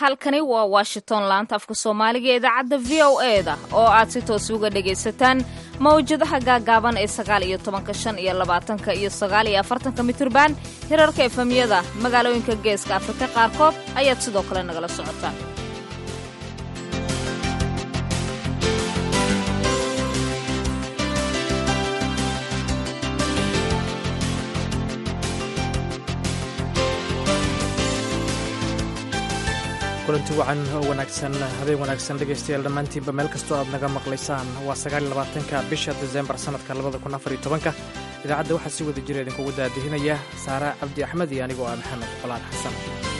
halkani waa washington laanta afka soomaaliga ee idaacadda v o e da oo aad si toos uga dhagaysataan mawjadaha gaagaaban ee sagaal iyo tobanka shan iyo labaatanka iyo sagaal iyo afartanka mitirban hirarka efemyada magaalooyinka geeska afrika qaarkood ayaad sidoo kale nagala socotaan kulanti wacan oo wanaagsan habeen wanaagsan dhegaystayaal dhammaantiinba meel kastoo aad naga maqlaysaan waa sagaaliyolabaatanka bisha desembar sannadka labada kun afar iyo tobanka idaacadda waxaa si wada jira idinkugu daadihinaya saara cabdi axmed iyo anigoo ah maxamed colaan xasan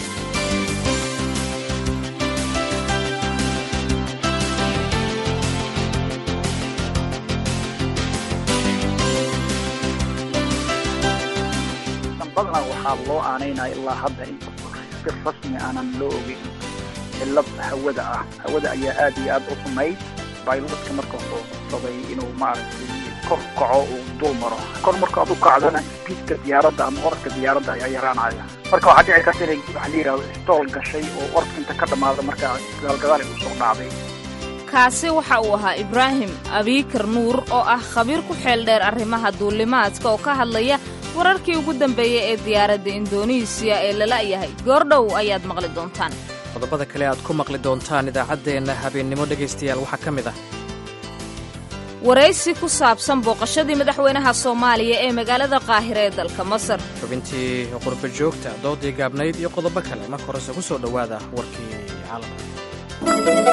badanaa waxaa loo aanaynaya ilaa hadda in si rasmi aanan loo ogeyn cillad hawada ah hawada ayaa aad iyo aad u xumayd bayloodka marka hore sabay inuu maaragtay kor kaco uu dul maro kor marka ad u kacdana spiidka diyaaradda ama orodka diyaaradda ayaa yaraanaya marka waxaa dhici karta inay waxa la yidhahdo stool gashay oo orodka inta ka dhammaada markaa gaalgadaal ay usoo dhacday kaasi waxa uu ahaa ibraahim abiikar nuur oo ah khabiir ku xeel dheer arrimaha duulimaadka oo ka hadlaya wararkii ugu dambeeyey ee diyaaradda indonesiya ee lala yahay goordhow ayaad maqli doontaan qodobada kale aad ku maqli doontaan idaacaddeenna habeennimo dhegaystayaal waxaa ka mid ah waraysi ku saabsan booqashadii madaxweynaha soomaaliya ee magaalada qaahira ee dalka masar xubintii qurba joogta doodii gaabnayd iyo qodobo kale marka horese ku soo dhowaada warkii caalamka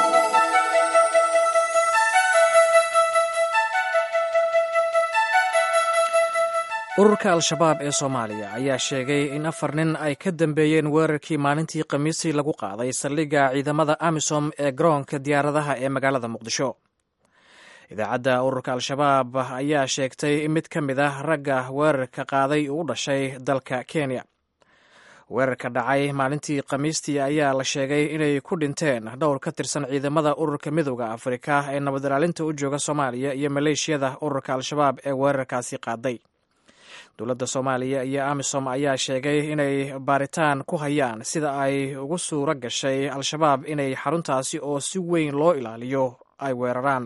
ururka al-shabaab ee soomaaliya ayaa sheegay in afar nin ay ka dambeeyeen weerarkii maalintii khamiisii lagu qaaday saldhigga ciidamada amisom ee garoonka diyaaradaha ee magaalada muqdisho idaacadda ururka al-shabaab ayaa sheegtay in mid ka mid ah ragga weerarka qaaday uu u dhashay dalka kenya weerarka dhacay maalintii khamiistii ayaa la sheegay inay ku dhinteen dhowr ka tirsan ciidamada ururka midooda afrika ee nabad ilaalinta u jooga soomaaliya iyo maleeshiyada ururka al-shabaab ee weerarkaasi qaaday dowladda soomaaliya iyo amisom ayaa sheegay inay baaritaan ku hayaan sida ay ugu suuro gashay al-shabaab inay xaruntaasi oo si weyn loo ilaaliyo ay weeraraan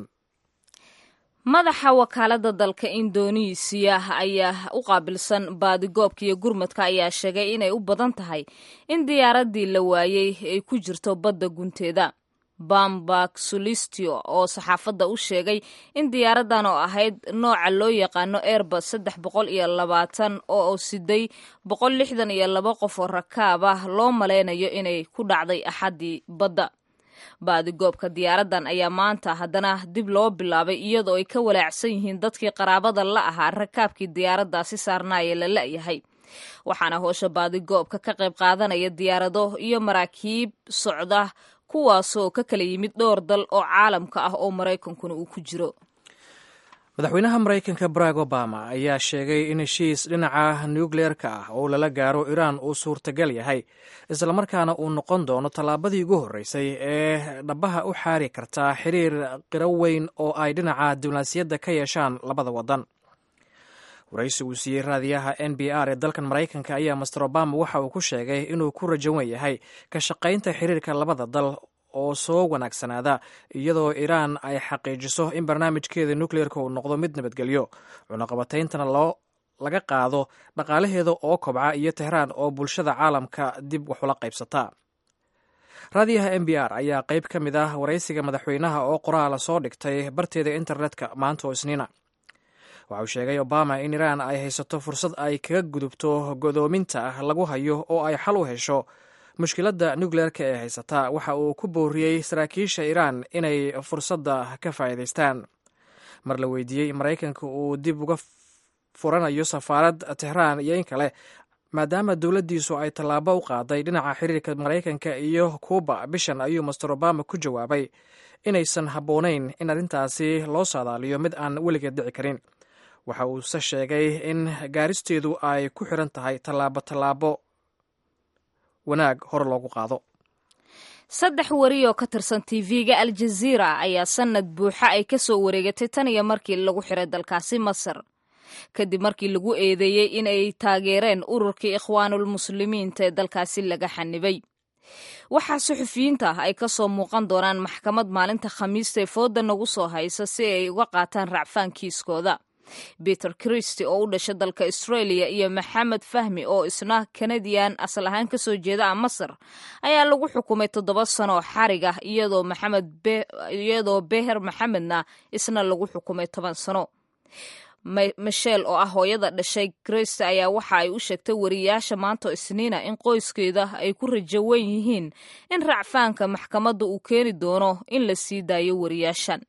madaxa wakaaladda dalka indonesiya ayaa u qaabilsan baadigoobka iyo gurmadka ayaa sheegay inay u badan tahay in diyaaraddii la waayey ay ku jirto badda gunteeda bambak sulistio oo saxaafadda u sheegay in diyaaraddan oo ahayd nooca loo yaqaano airbus saddex boqol iyo labaatan oo siday boqol lixdan iyo laba qof oo rakaab ah loo malaynayo inay ku dhacday axaddii badda baadigoobka diyaaraddan ayaa maanta haddana dib loo bilaabay iyadoo ay ka walaacsan yihiin dadkii qaraabada la ahaa rakaabkii diyaaraddaasi saarnaaya la la'yahay waxaana hoosha baadigoobka ka qayb qaadanaya diyaarado iyo maraakiib socda kuwaasoo ka kala yimid dhowr dal oo caalamka ah oo maraykankuna uu ku jiro madaxweynaha maraykanka barack obama ayaa sheegay in heshiis dhinaca nukleerka ah oo lala gaaro iraan uu suurtagal yahay islamarkaana uu noqon doono tallaabadii ugu horreysay ee dhabaha u xaari karta xiriir qiro weyn oo ay dhinaca diblomaasiyadda ka yeeshaan labada waddan waraysi uu siiyey raadiyaha n b r ee dalkan maraykanka ayaa master obama waxa uu ku sheegay inuu ku rajawan yahay ka shaqaynta xiriirka labada dal oo soo wanaagsanaada iyadoo iraan ay xaqiijiso in barnaamijkeeda nukleerka uu noqdo mid nabadgelyo cunaqabatayntana loo laga qaado dhaqaalaheeda oo kobca iyo tehraan oo bulshada caalamka dib waxula qaybsata raadiyaha n b r ayaa qayb ka mid ah waraysiga madaxweynaha oo qoraala soo dhigtay barteeda internetka maanta oo isniina waxa uu sheegay obama in iraan ay haysato fursad ay kaga gudubto godoominta lagu hayo oo ay xal u hesho mushkiladda nukleerka ee haysata waxa uu ku booriyey saraakiisha iraan inay fursadda ka faa'iidaystaan mar la weydiiyey maraykanka uu dib uga furanayo safaarad tehraan iyo in kale maadaama dowladdiisu ay tallaabo u qaaday dhinaca xiriirka maraykanka iyo kuuba bishan ayuu master obama ku jawaabay inaysan habboonayn in arrintaasi loo saadaaliyo mid aan weligeed dhici karin waxa uuse sheegay in gaaristeedu ay ku xiran tahay tallaabo tallaabo wanaag hore loogu qaado saddex wari oo ka tirsan tv-ga aljaziira ayaa sanad buuxa ay ka soo wareegatay tan iyo markii lagu xiray dalkaasi masar kadib markii lagu eedeeyey in ay taageereen ururkii ikhwaanulmuslimiinta ee dalkaasi laga xanibay waxaa suxufiyiinta ah ay kasoo muuqan doonaan maxkamad maalinta khamiista ee fooda nagu soo haysa si ay uga qaataan racfaan kiiskooda peter christy oo u dhashay dalka australia iyo maxamed fahmi oo isna kanadian asal ahaan kasoo jeeda a masar ayaa lagu xukumay toddoba sano oo xarig ah iyadoo maxamed iyadoo beher maxamedna isna lagu xukumay toban sano michel oo ah hooyada dhashay christy ayaa waxa ay u sheegtay wariyaasha maanta isniina in qoyskeeda ay ku rajo wen yihiin in racfaanka maxkamadda uu keeni doono in la sii daayo wariyaashan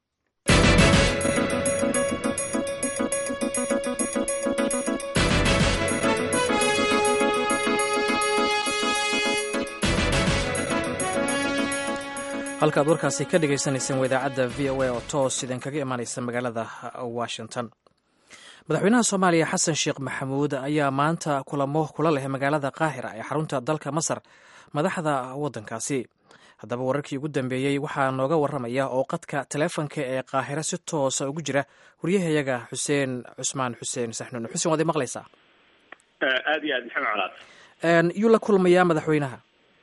halkaad warkaasi ka dhagaysanayseen wadaacadda v o a oo toos idinkaga imaanaysa magaalada washington madaxweynaha soomaaliya xasan sheekh maxamuud ayaa maanta kulamo kula leh magaalada qaahira ee xarunta dalka masar madaxda waddankaasi haddaba wararkii ugu dambeeyey waxaa nooga waramaya oo qadka taleefonka ee qaahira si toosa ugu jira waryahayaga xuseen cusmaan xuseen saxnuun xuseen waad maqlaysaa aad iyo aad maxamed colaad yuu la kulmayaa madaxweynaha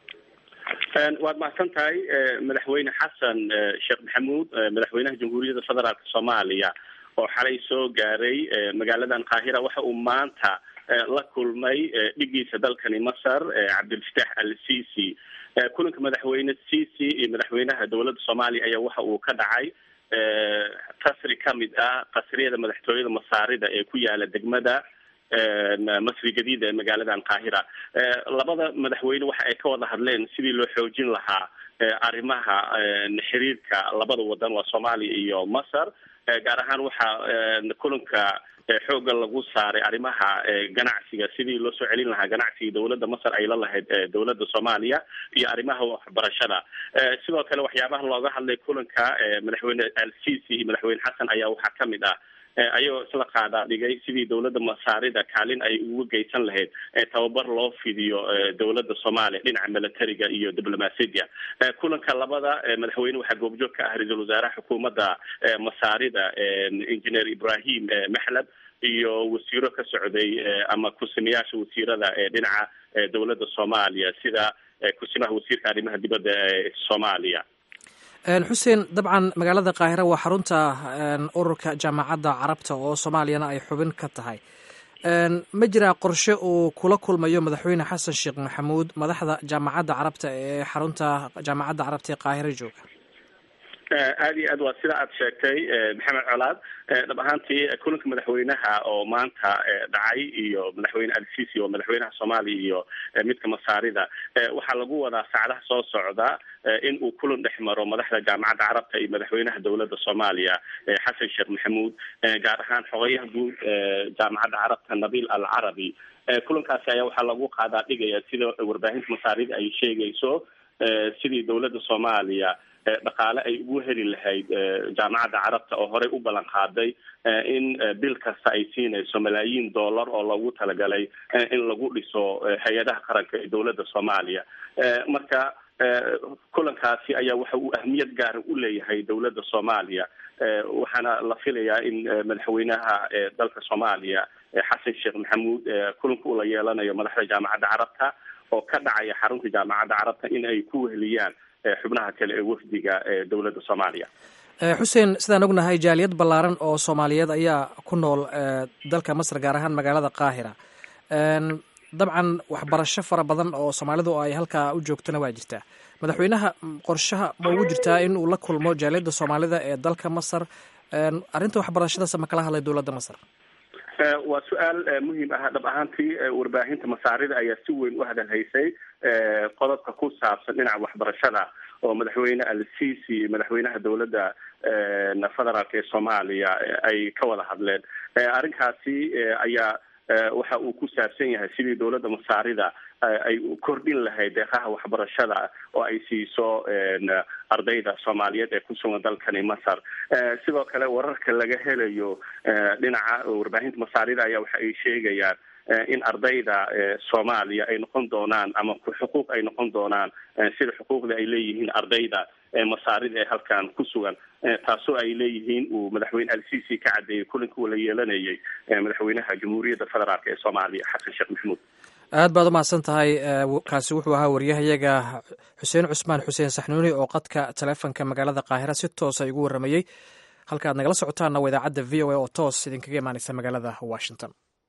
waad mahadsan tahay madaxweyne xasan sheekh maxamuud madaxweynaha jamhuuriyadda federaalk soomaaliya oo xalay soo gaaray magaaladan qaahira waxa uu maanta la kulmay dhigiisa dalkani masar cabdilfataax al sisi kulanka madaxweyne sisi iyo madaxweynaha dowladda soomaaliya ayaa waxa uu ka dhacay qasri kamid ah qasriyada madaxtooyada masaarida ee ku yaala degmada masri jadiida ee magaaladan qaahira labada madaxweyne waxa ay ka wada hadleen sidii loo xoojin lahaa arrimaha xiriirka labada wadan waa soomaaliya iyo masar gaar ahaan waxaa kulanka xooga lagu saaray arrimaha ganacsiga sidii loo soo celin lahaa ganacsiga dowladda masar ay la lahayd dowladda soomaaliya iyo arrimaha waxbarashada sidoo kale waxyaabaha looga hadlay kulanka madaxweyne al sisi iyo madaxweyne xasan ayaa waxaa kamid ah ayagoo isla qaadaa dhigay sidii dowladda masaarida kaalin ay uga geysan lahayd tababar loo fidiyo dowladda soomaaliya dhinaca militariga iyo diblomaasiya kulanka labada madaxweyne waxaa goobjoog ka ah ra-iisul wasaaraha xukuumadda masaarida engineer ibrahim maxlab iyo wasiiro ka socday ama kusimayaasha wasiirada ee dhinaca dowladda soomaaliya sida kusimaha wasiirka arrimaha dibadda ee soomaaliya xuseen dabcan magaalada qaahira waa xarunta ururka jaamacadda carabta oo soomaaliyana ay xubin ka tahay ma jiraa qorshe uu kula kulmayo madaxweyne xasan sheekh maxamuud madaxda jaamacadda carabta ee xarunta jaamacadda carabta ee qaahira jooga aada iyo aad waa sida aad sheegtay maxamed colaad dhab ahaantii kulanka madaxweynaha oo maanta dhacay iyo madaxweyne al sisi oo madaxweynaha soomaaliya iyo midka masaarida waxaa lagu wadaa saacadaha soo socda in uu kulan dhex maro madaxda jaamacadda carabta iyo madaxweynaha dowladda soomaaliya xasan sheekh maxamuud gaar ahaan xogayaha guud jaamacadda carabta nabil al carabi kulankaasi ayaa waxaa lagu qaadaa dhigaya sida warbaahinta masaarida ay sheegayso sidii dowladda soomaaliya dhaqaale ay ugu heli lahayd jaamacadda carabta oo horey u ballan qaaday in bil kasta ay siinayso malaayiin dollar oo loogu talagalay in lagu dhiso hay-adaha qaranka ee dowladda soomaaliya marka kulankaasi ayaa waxa uu ahmiyad gaara u leeyahay dowladda soomaaliya waxaana la filayaa in madaxweynaha dalka soomaaliya xasan sheekh maxamuud kulanka uu la yeelanayo madaxda jaamacadda carabta oo ka dhacaya xarunta jaamacadda carabta in ay ku weheliyaan xubnaha kale ee wafdiga ee dowladda soomaaliya xuseen sidaan ognahay jaaliyad ballaaran oo soomaaliyeed ayaa ku nool dalka masar gaar ahaan magaalada qaahira dabcan waxbarasho fara badan oo soomaalidu ay halkaa u joogtana waa jirtaa madaxweynaha qorshaha ma ugu jirtaa in uu la kulmo jaaliyadda soomaalida ee dalka masar arrinta waxbarashadaas ma kala hadlay dowladda masar waa su-aal muhiim ah dhab ahaantii warbaahinta masaarida ayaa si weyn u hadalhaysay qodobka ku saabsan dhinaca waxbarashada oo madaxweyne al sisi madaxweynaha dowladda federaalk ee soomaaliya ay ka wada hadleen arrinkaasi ayaa waxa uu ku saabsan yahay sidii dowladda masaarida ay kordhin lahayd deeqaha waxbarashada oo ay siiso ardayda soomaaliyeed ee ku sugan dalkani masar sidoo kale wararka laga helayo dhinaca warbaahinta masaarida ayaa waxa ay sheegayaan in ardayda soomaaliya ay noqon doonaan ama xuquuq ay noqon doonaan sida xuquuqda ay leeyihiin ardayda masaarida ee halkan ku sugan taasoo ay leeyihiin uu madaxweyne al sisi ka caddeeyey kulanka uu la yeelanayay madaxweynaha jamhuuriyadda federaalk ee soomaaliya xasan sheekh maxamuud aad baad umahadsan tahay kaasi wuxuu ahaa wariyahayaga xuseen cusmaan xuseen saxnuuni oo qadka taleefonka magaalada qaahira si toosa igu waramayey halka aad nagala socotaanna waa idaacadda v o a oo toos idinkaga imaaneysa magaalada washington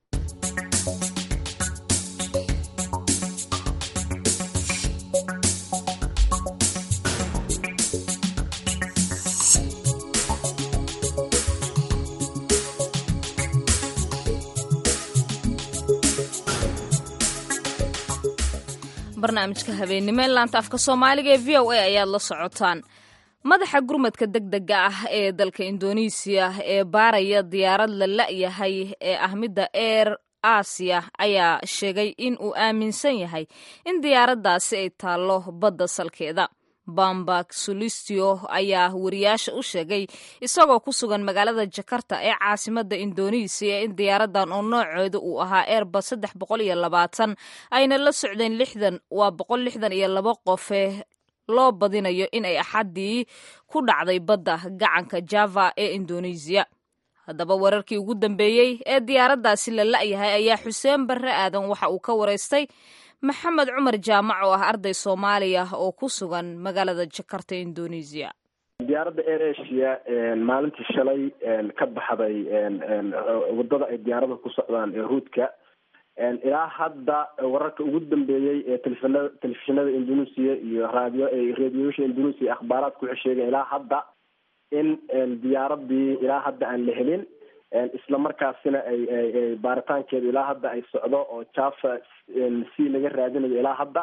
barnaamijka habeennimo ee laanta afka soomaaliga ee v o a ayaad la socotaan madaxa gurmadka deg dega ah ee dalka indonesiya ee baaraya diyaarad la la'yahay ee ah midda eer aasiya ayaa sheegay in uu aaminsan yahay in diyaaraddaasi ay taallo badda salkeeda bambak solistio ayaa wariyaasha u sheegay isagoo ku sugan magaalada jakarta ee caasimadda indonesiya in diyaaradan oo nooceedu uu ahaa airbus saddex boqol iyo labaatan ayna la socdeen lixdan waa boqol lixdan iyo laba qofe loo badinayo in ay axaddii ku dhacday badda gacanka java ee indonesiya haddaba wararkii ugu dambeeyey ee diyaaraddaasi la la'yahay ayaa xuseen barre aadan waxa uu ka waraystay maxamed cumar jaamac oo ah arday soomaaliya oo ku sugan magaalada jakarta indonesiya diyaaradda air asia maalintii shalay ka baxday wadada ay diyaarada ku socdaan ee ruudka ilaa hadda wararka ugu dambeeyey ee telefishinada telefishinada indonesia iyo raadiyo radiyosha indonesia akhbaaraadka waxay sheegeen ilaa hadda in diyaaradii ilaa hadda aan la helin isla markaasina ay ay baaritaankeedu ilaa hadda ay socdo oo java c laga raadinayo ilaa hadda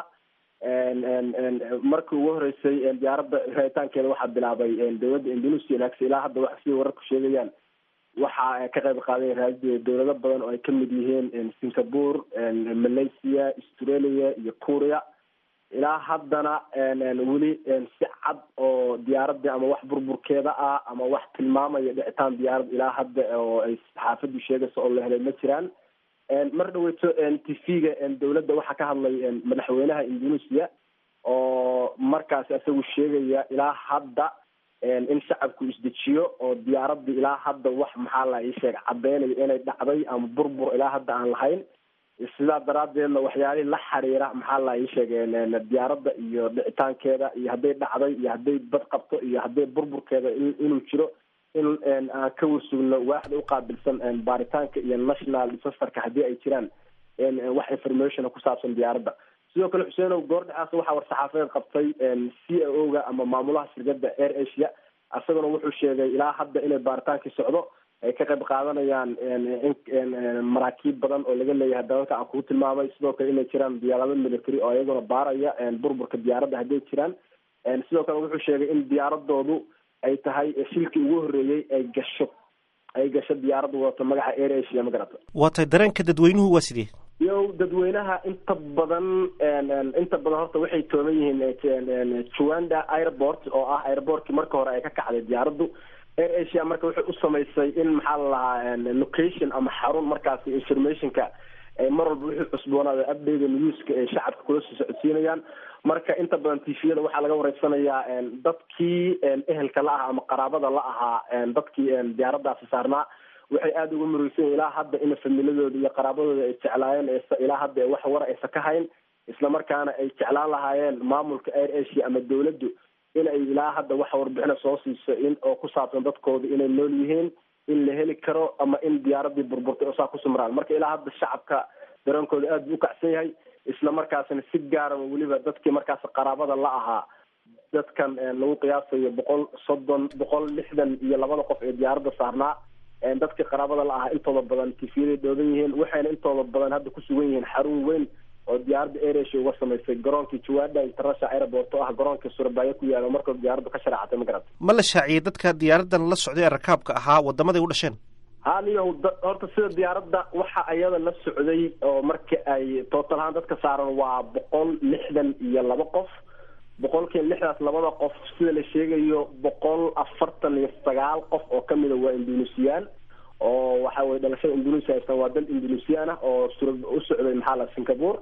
markii ugu horeysay diyaaradda raaditaankeeda waxaa bilaabay dowladda indonesia laakse ilaa hadda waxa sida wararku sheegayaan waxa ka qayb qaaday raadida dowlado badan oo ay kamid yihiin singapore malaysia australia iyo korea ilaa haddana weli si cad oo diyaaradii ama wax burburkeeda ah ama wax tilmaamaya dhicitaan diyaarad ilaa hadda oo ay saxaafadu sheegayso oo la helay ma jiraan mar dhaweyto t v-ga dowladda waxaa ka hadlay madaxweynaha indonesia oo markaas isagu sheegaya ilaa hadda in shacabku isdejiyo oo diyaaradii ilaa hadda wax maxaa la ii sheeg cadeynayo inay dhacday ama burbur ilaa hadda aan lahayn sidaa daraadeedna waxyaalihii la xiriira maxaa la ii sheegay diyaaradda iyo dhicitaankeeda iyo hadday dhacday iyo hadday bad qabto iyo hadday burburkeeda inuu jiro in aan ka warsugno waaxda uqaabilsan baaritaanka iyo national disasterka haddii ay jiraan wax information ku saabsan diyaaradda sidoo kale xuseenow goordhacaas waxaa war-saxaafadeed qabtay c a o ga ama maamulaha shirkadda air asia isaguna wuxuu sheegay ilaa hadda inay baaritaankii socdo ay ka qayb qaadanayaan maraakiib badan oo laga leeyahay dalalka aan kugu tilmaamay sidoo kale inay jiraan diyaarado military oo iyaguna baaraya burburka diyaaradda hadday jiraan sidoo kale wuxuu sheegay in diyaaradoodu ay tahay shilkii ugu horreeyey ay gasho ay gasho diyaaradda wadato magaca air asia ma garata waa tahay dareenka dadweynuhu waa sidee yo dadweynaha inta badan inta badan horta waxay tooman yihiin juanda airport oo ah airportkii marka hore ay ka kacday diyaaraddu air asia marka waxay u samaysay in maxaa la lahaa location ama xarun markaasi informationka mar walba wixii cusboonaada update newska ay shacabka kula soo socodsiinayaan marka inta badan tviyada waxaa laga wareysanayaa dadkii ehelka la ahaa ama qaraabada la ahaa dadkii diyaaraddaasi saarnaa waxay aada uga murugsan ilaa hadda in familadooda iyo qaraabadooda ay jeclaayeen ilaa hadda wax wara aysa ka hayn islamarkaana ay jeclaan lahaayeen maamulka air asia ama dowladdu in ay ilaa hadda waxa warbixina soo siiso in oo ku saabsan dadkooda inay nool yihiin in la heli karo ama in diyaaradii burburtay oo saa ku sumraan marka ilaa hadda shacabka dareenkooda aada buu ukacsan yahay isla markaasna si gaaran weliba dadkii markaas qaraabada la ahaa dadkan lagu qiyaasayo boqol soddon boqol lixdan iyo labada qof ee diyaaradda saarnaa dadkii qaraabada la ahaa intooda badan tifiyaday dhooban yihiin waxayna intooda badan hadda ku sugan yihiin xarun weyn oo diyaaradda airasia uga samaysay garoonkii jawada international airport oo ah garoonka surabaayo ku yaala markoo diyaaraddu ka sharaacatay ma garata ma la shaaciyey dadka diyaaradan la socday ee rakaabka ahaa wadamaday u dhasheen ha niyahu horta sida diyaaradda waxa iyada la socday oo marka ay total ahaan dadka saaran waa boqol lixdan iyo laba qof boqolkiiba lixdaas labada qof sida la sheegayo boqol afartan iyo sagaal qof oo kamida waa indonesian oo waxa weye dhalashada indonesia haystaan waa dal indonesian ah oo sura u socday maxaa la singapore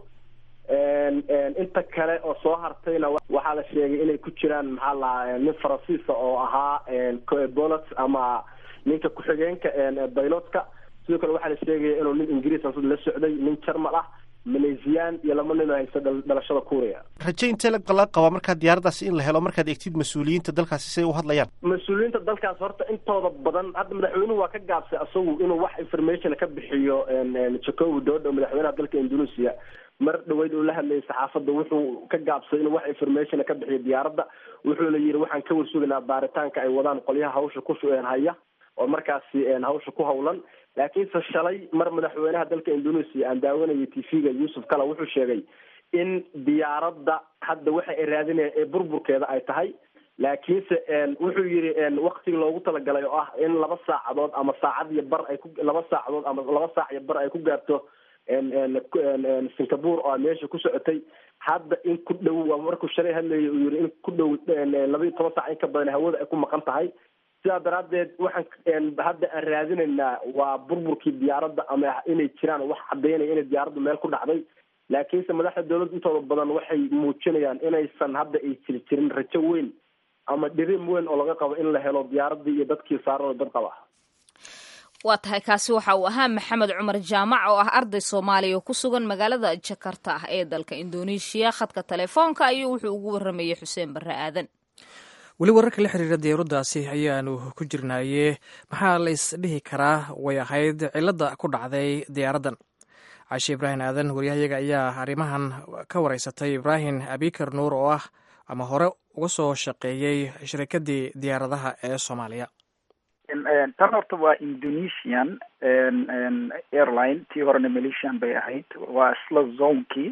inta kale oo soo hartayna waxaa la sheegay inay ku jiraan maxaa lahaa nin faransiisa oo ahaa coebolat ama ninka ku-xigeenka baylotka sidoo kale waxaa la sheegaya inuu nin ingiriis asad la socday nin jarmal ah maleesiyaan iyo laba nin oo haysta dhalashada kuuriya raje intee laga qabaa markaa diyaaraddaasi in la helo markaad egtid mas-uuliyiinta dalkaasi siay u hadlayaan mas-uuliyiinta dalkaas horta intooda badan hadda madaxweynuhu waa ka gaabsay asagu inuu wax information ka bixiyo jacobi dodo madaxweynaha dalka indonesia mar dhaweyd uu la hadlayay saxaafadda wuxuu ka gaabsay inuu wax information ka bixiyo diyaaradda wuxuuna yidhi waxaan ka warsugaynaa baaritaanka ay wadaan qolyaha hawsha ku haya oo markaasi hawsha ku hawlan laakiinse shalay mar madaxweynaha dalka indonesia aan daawanayay t v-ga yuusuf kala wuxuu sheegay in diyaaradda hadda waxa ay raadinayaan ee burburkeeda ay tahay laakiinse wuxuu yidhi waktigii loogu talagalay oo ah in laba saacadood ama saacad iyo bar ay ku laba saacadood ama laba saac iyo bar ay ku gaarto singapore oo meesha ku socotay hadda in ku dhow waa markuu shalay hadlayay uu yidhi in ku dhow laba iyo toban saac in ka badan hawada ay ku maqan tahay sidaa daraaddeed waxaan hadda aan raadinaynaa waa burburkii diyaaradda ama inay jiraan wax caddaynaya inay diyaaraddu meel ku dhacday laakiinse madaxda dawladda intooda badan waxay muujinayaan inaysan hadda ay jiri jirin rajo weyn ama dhirim weyn oo laga qabo in la helo diyaaraddii iyo dadkii saaran oo dad qaba waa tahay kaasi waxa uu ahaa maxamed cumar jaamac oo ah arday soomaaliya oo ku sugan magaalada jakarta ah ee dalka indoneeshiya khadka telefoonka ayuu wuxuu ugu waramayay xuseen barre aadan weli wararka la xiriira diyaaraddaasi ayaanu ku jirnaaye maxaa la isdhihi karaa way ahayd cilladda ku dhacday diyaaraddan cashe ibraahim aadan waryahayaga ayaa arrimahan ka wareysatay ibraahim abikar nuur oo ah ama hore uga soo shaqeeyey shirikaddii diyaaradaha ee soomaaliya tan horta waa indonesian airline tii horena malaysian bay ahayd waa isla zonekii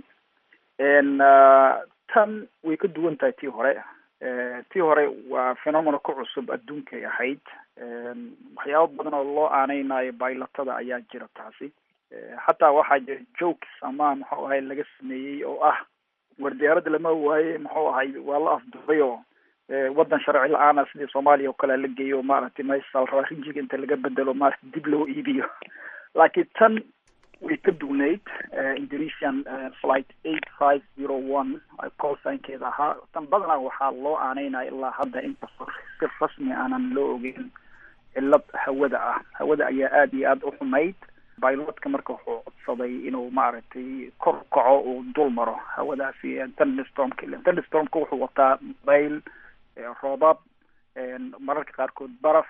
tan way ka duwan tahay tii hore tii hore waa phenomena ku cusub adduunkay ahayd waxyaabo badan oo loo aaneynayo baylatada ayaa jira taasi xataa waxaa jira jokes ama muxuu ahay laga sameeyey oo ah war diyaaradda lama waaye muxuu ahay waa la afduubay oo waddan sharci la-aana sidii soomaaliya oo kale la geeyo maaragtay meesha la rabaa rinjiga inta laga bedelo maaragtay dib loo iibiyo laakiin tan way ka duwnayd indonesian flight eight five zero one colsignkeeda ahaa tan badanaa waxaa loo aaneynaya ilaa hadda inkastoo si rasmi aanan loo ogeyn cillad hawada ah hawada ayaa aada iyo aada u xumayd bailotka marka wuxuu codsaday inuu maaragtay kor u kaco uu dul maro hawadaasi thunderstormka thunderstormka wuxuu wataa bayl roobab mararka qaarkood baraf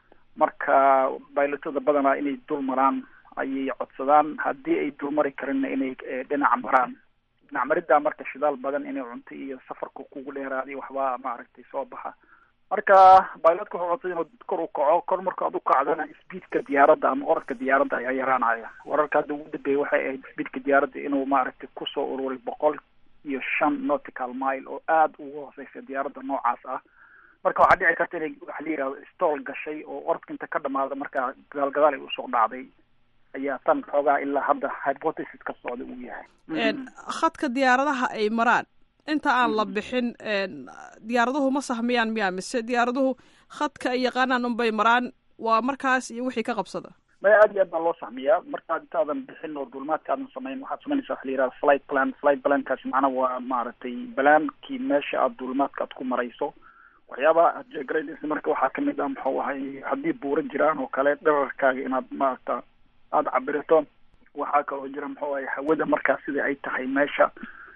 marka baylotada badanaa inay dul maraan ayay codsadaan haddii ay dulmari karinna inay dhinac maraan dhinac mariddaa marka shidaal badan inay cunto iyo safarka kugu dheeraaday waxbaa maaragtay soo baxa marka bailotka wuxuu codsaday inuu kor u kaco kor marka ad u kacdana speedka diyaaradda ama orodka diyaaradda ayaa yaraanaya wararka hadda ugu dambeeyay waxay ahayd speedka diyaaradda inuu maaragtay kusoo ururay boqol iyo shan nautical mile oo aada ugu hooseysa diyaaradda noocaas ah marka waxaa dhici karta inay waxa la yihahdo stol gashay oo orodka inta ka dhamaada markaa gadaal gadaal ay usoo dhacday ayaa tan xoogaa ilaa hadda hypothesis ka socda uu yahay khadka diyaaradaha ay maraan inta aan la bixin diyaaraduhu ma sahmiyaan miyaa mise diyaaraduhu khadka ay yaqaanaan unbay maraan waa markaas iyo wixii ka qabsada maya aad iyo aad baa loo sahmiyaa markaad intaadan bixin oo duulmaadka aadan samayn waxaad samaynaysa waxa la yihahda flight plan flight plankaasi macnaa waa maaragtay balaankii meesha aad duulmaadka aad ku marayso waxyaabaha aad jeegaraynaysa marka waxaa kamid ah muxuu ahay haddii buuro jiraan oo kale dherarkaaga inaad maaragta aada cabirito waxaa kaloo jira muxuu ahay hawada markaas sida ay tahay meesha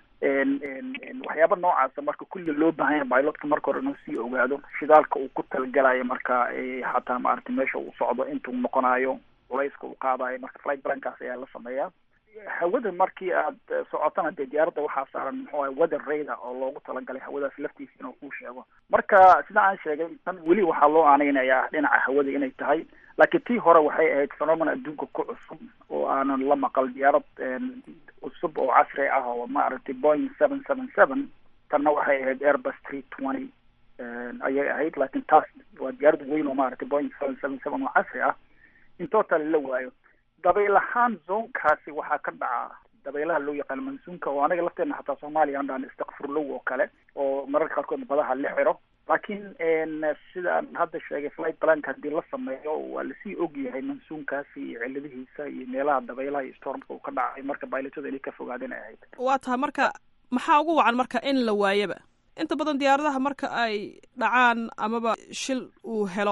waxyaaba noocaasa marka kulli loo baahan yahay bilotka marka hore inuu sii ogaado shidaalka uu ku talagalayo marka xataa maaragtay meesha uu socdo intuu noqonayo culayska uu qaadayo marka flight plankaas ayaa la sameeyaa hawada markii aad socotana dee diyaaradda waxaa saaran muxuu ahay weather radar oo loogu talagalay hawadaas laftiisa inuu kuu sheego marka sida aan sheegay tan weli waxaa loo aaneynayaa dhinaca hawada inay tahay laakiin tii hore waxay ahayd phenomena adduunka ku cusub oo aanan la maqal diyaarad cusub oo casri ah oo maaragtay boing seven seven seven tanna waxay ahayd airbus three twenty ayay ahayd laakiin taas waa diyaarad weyn oo maaragtay boing seven seven seven oo casri ah in total la waayo dabayl ahaan zoonkaasi waxaa ka dhaca dabaylaha loo yaqaano mansuunka oo anaga lafteena xataa soomaaliya aan dhahan istakfurlow oo kale oo mararka qaarkood badaha la xiro laakiin sidaan hadda sheegay flight plank haddii la sameeyo waa lasii og yahay mansuunkaasi iyo ciladihiisa iyo meelaha dabaylaha iyo stormka uu ka dhacay marka baylatada inay ka fogaadeen ay ahayd waa tahay marka maxaa ugu wacan marka in la waayaba inta badan diyaaradaha marka ay dhacaan amaba shil uu helo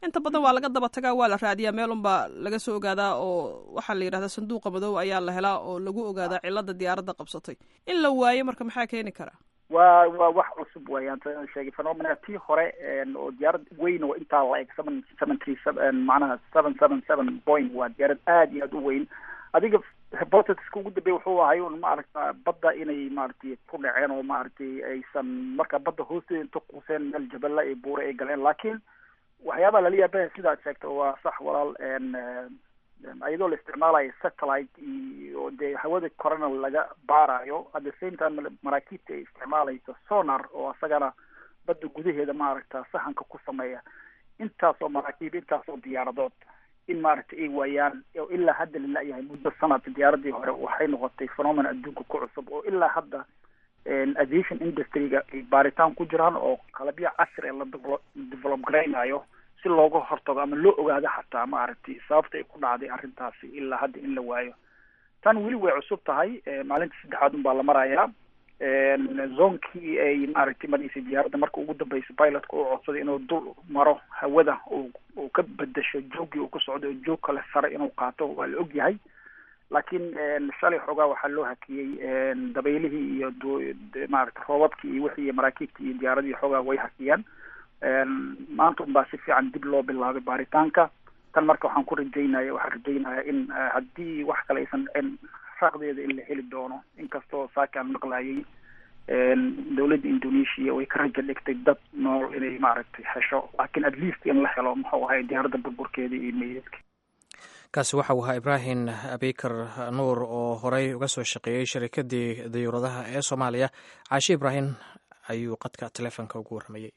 inta badan waa laga daba tagaa waa la raadiyaa meel unbaa laga soo ogaadaa oo waxaa la yidhahdaa sanduuqa madow ayaa la helaa oo lagu ogaadaa cilada diyaaradda qabsatay in la waayo marka maxaa keeni karaa waa waa wax cusub weeyaan saan sheegay phenomena tii hore oo diyaarad weyn oo intaa la eg seven seven three seven macnaha seven seven seven point waa diyaarad aad iyo aad u weyn adiga hypothesiska ugu dambeeya wuxuu ahay un maaragta badda inay maaragtay ku dhaceen oo maaragtay aysan marka badda hoosteeda inta quuseen meel jabala iyo buure ay galeen laakiin waxyaabaha lala yaabaya sidaad sheegto waa sax walaal iyadoo la isticmaalayo satellite iyo dee hawada korena laga baarayo at the same time maraakiibta ay isticmaalayso sonar oo asagana badda gudaheeda maaragta sahanka ku sameeya intaasoo maraakiib intaasoo diyaaradood in maaragtay ay waayaan oo ilaa hadda la la-yahay muddo sanadka diyaaradii hore waxay noqotay phenomena adduunka ku cusub oo ilaa hadda aviation industryga ay baaritaan ku jiraan oo qalabyo casri ee la develop garaynayo si looga hortago ama loo ogaado xataa maaragtay sababta ay ku dhacday arrintaasi ilaa hadda in la waayo tan weli way cusub tahay maalinta saddexaad un baa la marayaa zonkii ay maaragtay maraysay diyaaradda marka ugu dambeysa pilotka uu codsaday inuu dul maro hawada uu ka bedesho joogii uu ku socdo oo joog kale sare inuu qaato waa la og yahay laakiin shalay xoogaa waxaa loo hakiyey dabeylihii iyo maaragta roobabkii iyo wixii maraakiibtii iyo diyaaradii xoogaa way hakiyeen maanta un baa si fiican dib loo bilaabay baaritaanka tan marka waxaan ku rajaynaya waxaan rajaynaya in haddii wax kale aysan dhicin raaqdeeda in la heli doono inkastoo saaki aan maqlayay dowladda indonesia way ka raja dhigtay dad nool inay maaragtay hesho laakiin at least in la helo muxuu ahay diyaaradda burburkeeda iyo meydadka kaasi waxa uu ahaa ibraahim abikar nuur oo horey uga soo shaqeeyey sharikadii diyuuradaha ee soomaaliya caashi ibraahim ayuu qadka teleefonka ugu warramayey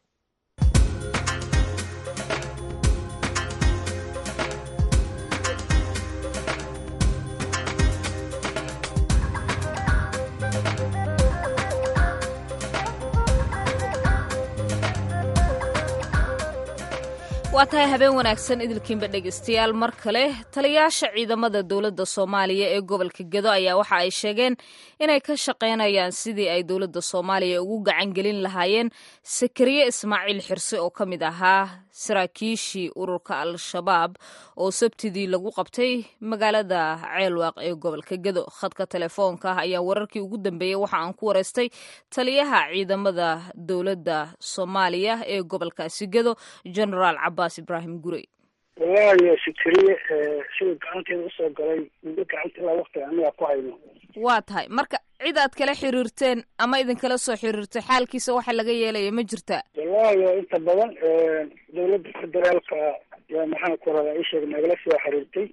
waa tahay habeen wanaagsan idilkiinba dhegeystayaal mar kale taliyaasha ciidamada dowladda soomaaliya ee gobolka gedo ayaa waxa ay sheegeen inay ka shaqaynayaan sidii ay dowladda soomaaliya ugu gacan gelin lahaayeen sakariye ismaaciil xirse oo ka mid ahaa saraakiishii ururka al-shabaab oo sabtidii lagu qabtay magaalada ceelwaaq ee gobolka gedo khadka telefoonka ah ayaa wararkii ugu dambeeyey waxa aan ku wareystay taliyaha ciidamada dowladda soomaaliya ee gobolkaasi gedo genaraal cabaas ibraahim gurey wallaahi sakariye sida gacanteeda usoo galay muddo gacanta ilaa waktiga anaga ku hayno waa tahay marka cid aad kala xiriirteen ama idinkala soo xiriirtay xaalkiisa waxa laga yeelaya ma jirtaa wallaahi inta badan dowladda federaalka yaa maxaan ku radaa isheeg nagala soo xiriirtay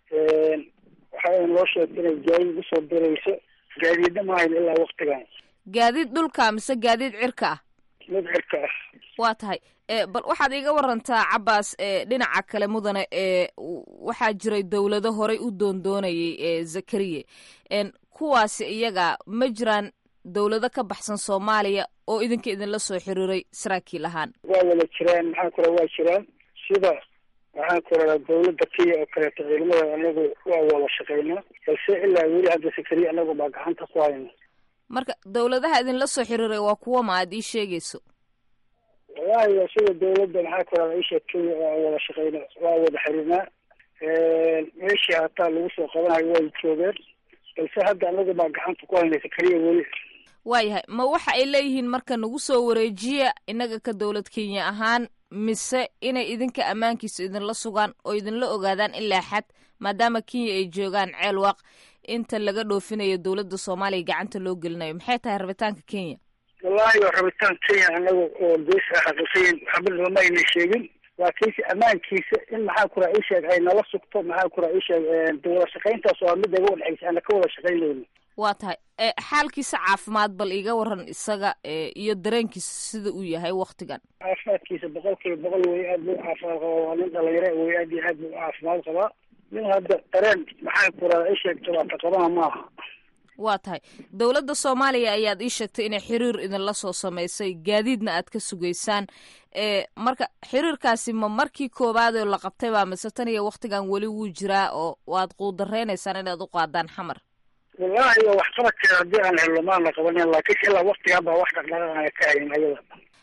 waxaa noo sheegtay inay gaadiid usoo dirayso gaadiidna ma hayno ilaa waktigan gaadiid dhulka mise gaadiid cirka ah mid cirka ah waa tahay bal waxaad iiga warantaa cabaas dhinaca kale mudane ee waxaa jiray dowlado horey u doondoonayay ee zakariye kuwaasi iyaga ma jiraan dowlado ka baxsan soomaaliya oo idinka idinla soo xiriiray saraakiil ahaan waa wada jiraan maxaan ku raa waa jiraan sida maxaan ku radaa dowladda kenya oo kaleeto ciidamada anagu waa wada shaqeynaa balse ilaa weli hadda sakariye anagu baa gacanta ku hayna marka dowladaha idinla soo xiriiray waa kuwa ma aad ii sheegayso wallahi sida dowladda maxaa ku radaa isha kenya waa wada shaqeyna waa wada xiriirnaa meeshii hataa lagu soo qabanayo way joogeen balse hadda anagu baa gacanta ku haynaysa keliya weli waayahay ma waxa ay leeyihiin marka nagu soo wareejiya innaga ka dowlad kenya ahaan mise inay idinka ammaankiisa idinla sugaan oo idinla ogaadaan ilaa xad maadaama kenya ay joogaan ceelwaaq inta laga dhoofinayo dowladda soomaaliya gacanta loo gelinayo maxay tahay rabitaanka kenya wallahi waa rabitaan kenya anaga oo gees a xaqiiqiyin waxba looma ayna sheegin laakiinse ammaankiisa in maxaa ku raa isheeg ay nala sugto maxaa ku raa isheeg wada shaqayntaas waa mid naga wadhexaysa ana ka wada shaqaynayno waa tahay xaalkiisa caafimaad bal iga waran isaga iyo dareenkiisa sida uu yahay waktigan caafimaadkiisa boqol kiiba boqol wey aad buu caafimaad qabaa waa nin dhalinyaro wey aad iyo aad buu caafimaad qabaa nin hadda dareen maxaa ku raa isheeg jawaabta qabana maaha waa tahay dowladda soomaaliya ayaad ii sheegtay inay xiriir idinla soo samaysay gaadiidna aad ka sugaysaan marka xiriirkaasi ma markii koowaadoo la qabtay baa mise tan iyo waktigan weli wuu jiraa oo waad quudareynaysaan inaad u qaadaan xamar wallahi wax qabadkeeda haddii aan helno maana qabanen laakiin ilaa waktigan baa wax dhaqdhaqaaqaya ka hayn ayada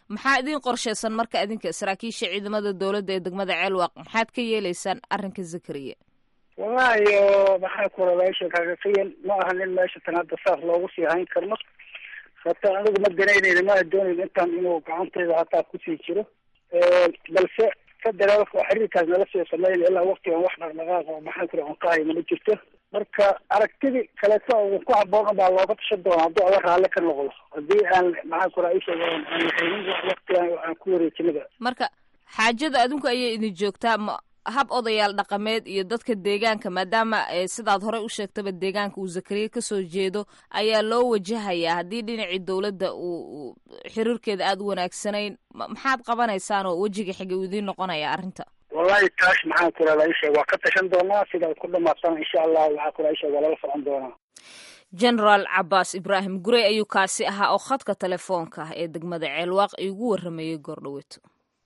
maxaa idin qorshaysan marka idinka saraakiisha ciidamada dowladda ee degmada ceelwaaq maxaad ka yeelaysaan arrinka zakariya wallahi maxaa kula meesha kagafiyan ma aha nin meesha tan hadda saas loogu sii hayn karno sababto anigu ma danaynayna ma doonayn intaan inuu gacantayda hataa kusii jiro balse federaalka oo xiriirkaas nala soo sameyn ilaa waktigan wax dhaqdhaqaaq oo maxaa kula cunqahay mana jirto marka aragtidii kaleeto ugu ku haboon baa looga tashan doona hadduu alla raalli ka noqdo haddii aan maxaa kula isheeg aan lahaynin waktigan aan ku wareejinada marka xaajada adinku ayay idin joogtaa ma hab odayaal dhaqameed iyo dadka deegaanka maadaama sidaad horey u sheegtaba deegaanka uu zakariya kasoo jeedo ayaa loo wajahayaa haddii dhinacii dowladda uu xiriirkeeda aada u wanaagsanayn maxaad qabanaysaan oo wejiga xiga uu idiin noqonaya arrinta wallahi taas maxaan ku radaa isheeg waa ka tashan doonaa sidaad ku dhamaatana insha allah waxaa kula isheeg waa lala socon doonaa genaraal cabaas ibraahim gurey ayuu kaasi ahaa oo khadka telefoonka ah ee degmada ceelwaaq igu warramayay goordhaweeto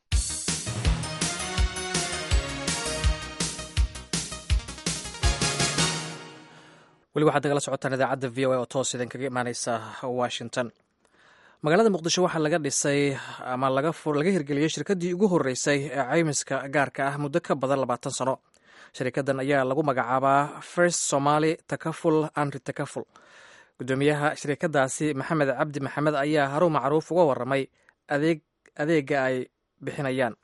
weli waxaad nagala socotaan idaacadda v o a oo toos idin kaga imaaneysa washington magaalada muqdisho waxaa laga dhisay ama laga hirgeliyey shirkaddii ugu horreysay ee caymiska gaarka ah muddo ka badan labaatan sano shirkaddan ayaa lagu magacaabaa first somaali takaful andri takaful guddoomiyaha shirkaddaasi maxamed cabdi maxamed ayaa harun macruuf uga warramay adeeg adeega ay bixinayaan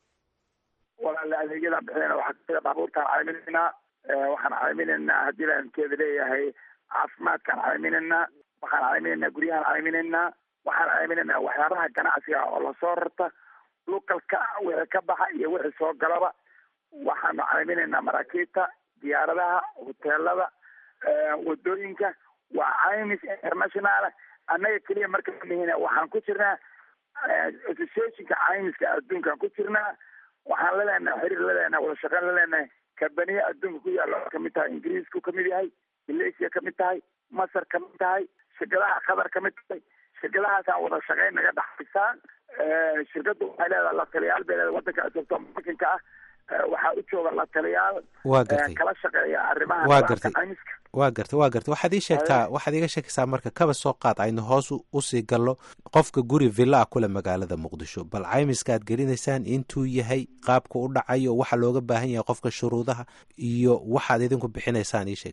walaale adeegyadaan bixinayna waxaa kamida baabuurtaan cayminaynaa waxaan cayminaynaa haddii laankeeda leeyahay caafimaadkaan cayminaynaa waxaan cayminaynaa guryahaan cayminaynaa waxaan cayminaynaa waxyaabaha ganacsiga oo lasoo rarta lukalka wixii ka baxa iyo wixii soo galaba waxaanu cayminaynaa maraakiibta diyaaradaha hoteelada wadooyinka waa caymis international annaga keliya marka mihina waxaan ku jirnaa associationka caymiska adduunkaan ku jirnaa waxaan laleenahay xiriir laleenahay wada shaqeyn laleenahay kabaniya adduunka ku yaalla oo kamid tahay ingiriisku kamid yahay malaysia kamid tahay masar kamid tahay shirkadaha qatar kamid tahay shirkadahaasaan wada shaqeyn naga dhaxaysaa shirkaddu waxay leedahay la taliyaal bay leedahay wadanka ajoogto markanka ah waxaa u jooga la taliyaal waa gartay kala shaqeeya arrimaha waa gartay caymiska waa gartay waa gartay waxaad ii sheegtaa waxaad iiga sheekaysaa marka kaba soo qaad aynu hoos usii gallo qofka guri villa ah kule magaalada muqdisho bal caymiska aad gelinaysaan intuu yahay qaabka u dhacayo waxa looga baahan yahay qofka shuruudaha iyo waxaad idinku bixinaysaan ii sheeg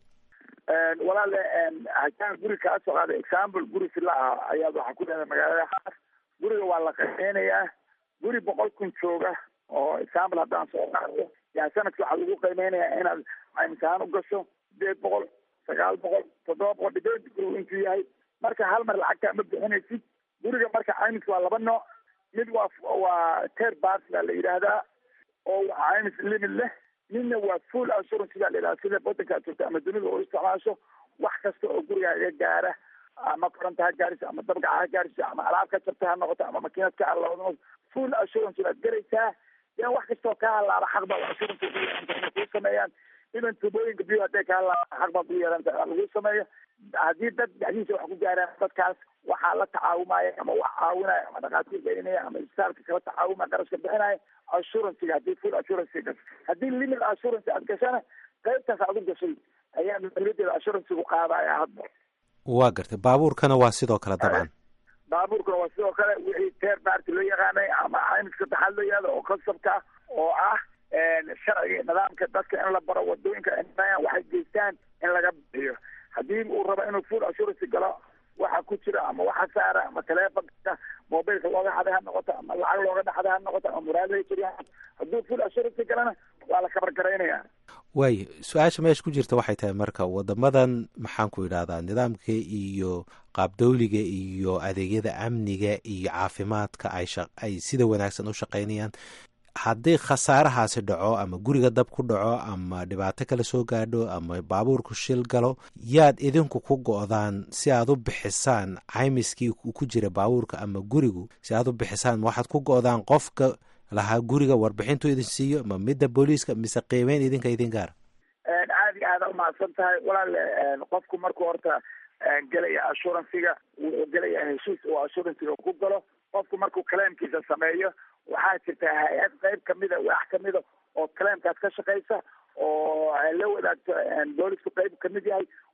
walaale haddaan guri kaa soo qaada example guri villa ah ayaad waxaa ku leedahay magaalada xaas guriga waa la qiimeynayaa guri boqol kun jooga oo example haddaan soo qaado yaa sanadki waxaa lagu qiimeynayaa inaad caymis ahaan u gasho sideed boqol sagaal boqol toddoba boqol dhibeed gurigu intuu yahay marka hal mar lacagtaa ma bixinaysid guriga marka caymis waa laba nooc mid waa waa ter bars baa la yidhaahdaa oo waa caymis limit leh midna waa full assurance baa la yidhahda sida wadanka aad joogto ama dunida oo isticmaasho wax kasta oo gurigaaga gaara ama koronta ha gaariso ama dabgaca ha gaariso ama alaab ka jabta ha noqoto ama makiinad ka halawdo full assurance baad garaysaa dee wax kastoo ka halaaba xaq baa assurance inay kuu sameeyaan iban tubooyinka biyo hadday ka halaaba xaq baa ku yeelanta lagu sameeyo haddii dad dhexdiisa wax ku gaaraan dadkaas waxaa la tacaawumaya ama wax caawinaya ama dhakhaatiir gelinaya ama isbitaalka kala tacaawumaya qarashka bixinaya assurancyga haddii full assurance gas haddii limit assurance aad gashana qaybtaas aad u gashay ayaa mas-uuliyadeeda assurancygu qaadaya hadda waa gartay baabuurkana waa sidoo kale dabcan baabuurkana waa sidoo kale wixii teer baarti loo yaqaanay ama caymiska taxaad loo yahdo oo kasabka oo ah sharciga nidaamka dadka in la baro wadooyinka waxay geystaan in laga bixiyo haddii uu rabo inuu full assurance galo waxa ku jira ama waxa saara ama telefonka mobilka looga xaday ha noqoto ama lacag looga dhaxday ha noqoto ama muraadada jiriya hadduu full assurance galana waa la kabargaraynaya waayo su-aasha meesha ku jirta waxay tahay marka wadamadan maxaan ku idhahdaa nidaamka iyo qaabdowliga iyo adeegyada amniga iyo caafimaadka ay ay sida wanaagsan u shaqaynayaan haddii khasaarahaasi dhaco ama guriga dab ku dhaco ama dhibaato kale soo gaadho ama baabuurku shil galo yaad idinku ku go-daan si aad u bixisaan caymiskii ku jira baabuurka ama gurigu si aad u bixisaan ma waxaad ku go-daan qofka lahaa guriga warbixintu idin siiyo ma midda booliiska mise qiimeyn idinka idin gaara aad iyo aada umahadsan tahay walaale qofku markuu horta gelaya assurancyga wuxuu gelaya heshiis uu assurancyga ku galo qofku markuu claimkiisa sameeyo waxaa jirta hay-ad qayb kamida wax kamida oo claimkaas ka shaqeysa oo la wadaagto boolisku qayb kamid yahay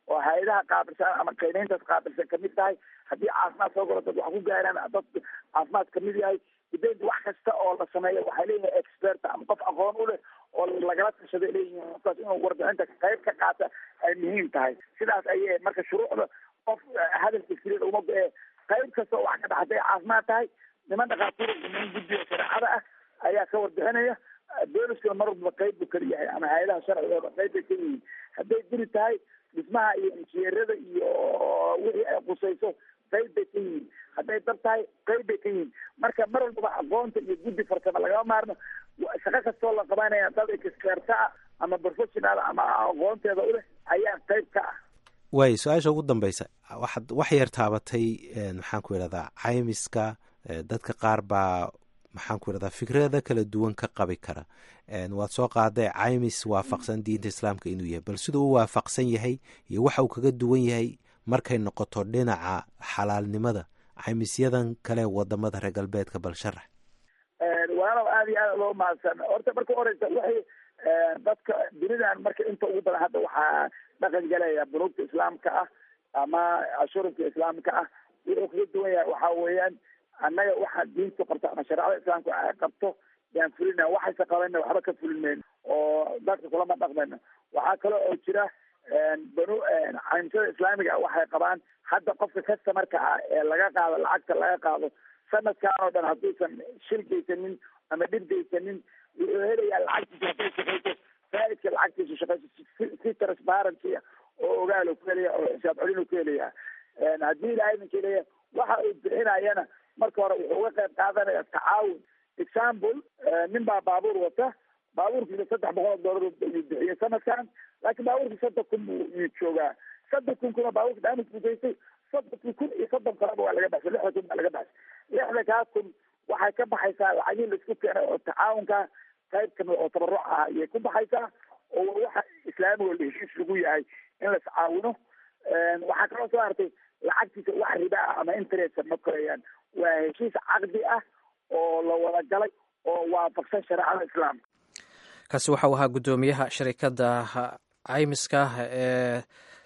oo hay-adaha qaabilsan ama qiimeyntaas qaabilsan kamid tahay haddii caafimaad soo galo dad wax ku gaaraan dad caafimaad kamid yahay dibeynt wax kasta oo la sameeyo waxay leeyihin expert ama qof aqoon u leh oo lagala tashaday leeyihiin qofkaas inuu warbixinta qayb ka qaata ay muhiim tahay sidaas ayay marka shuruucda qof hadalka keliya uma go-ee qayb kasta oo wax ka dhax hadday caafimaad tahay niman dhakhaatiir niman guddiga shareecada ah ayaa ka warbixinaya booliskuna mar walba qayb buu kala yahay ama hay-adaha sharcigooda qayb bay ka yihiin hadday guri tahay dhismaha iyo injineerada iyo wixii ay qusayso qayb bay ka yihiin hadday dab tahay qayb bay ka yihiin marka mar walbaba aqoonta iyo guddi farsamo lagama maarno shaqo kastoo la qabanaya dad experta ah ama professional ama aqoonteeda u leh ayaa qayb ka ah waay su-aasha ugu dambeysa waxaad wax yar taabatay maxaan ku idhahdaa caymiska dadka qaar baa maxaan ku idhahdaa fikrada kala duwan ka qabi kara waad soo qaaday caymis waafaqsan diinta islaamka inuu yahay bal siduu u waafaqsan yahay iyo waxa uu kaga duwan yahay markay noqoto dhinaca xalaalnimada caymisyadan kale wadamada reer galbeedka bal sharax walaalow aada iyo aada loo mahadsan horta marka horeysa waxay dadka dunidan marka inta ugu badan hadda waxaa dhaqan galaya bunuugta islaamka ah ama ashuurubka islaamka ah wuxuu kaga duwan yahay waxa weeyaan annaga waxa diintu qabto ama shareecada islaamka ay qabto yaan fulina waxayse qabanna waxba ka fulinmayno oo dadka kulama dhaqmayno waxaa kale oo jira banu caymisada islaamiga waxay qabaan hadda qofka customarka ah ee laga qaado lacagta laga qaado sanadkan oo dhan hadduusan shil geysanin ama dhib geysanin wuxuu helayaa lacagtiisa hadday shaqeyso faaidka lacagtiisu shaqeyso si transparency oo ogaalo ku helaya oo xisaab celinu ku helaya haddii ilaahay ninka leeya waxa uu bixinayana marka hore wuxuu uga qayb qaadanaya tacaawun example nin baa baabuur wata baabuurkiisa saddex boqol oo doolar ayuu bixiyey sanadkan laakiin baabuurkii soddon kun buu yuu joogaa soddon kun kuna baabuurka damage buu geystay soddonki kun iyo soddon kaleba waa laga baxsay lixda kun baa laga baxsay lixda kaa kun waxay ka baxaysaa lacagihii laisku keenay oo tacaawunka qayb kamid oo tabaruc ah ayay ku baxaysaa oo waxa islaamiga la heshiis lagu yahay in las caawino waxaa kaloo soo hartay lacagtiisa wax riba ah ama interest ma korayaan waa heshiis caqdi ah oo la wada galay oo waafaqsan shareecada islaamka kaasi waxau ahaa guddoomiyaha sharikadda caymiska ee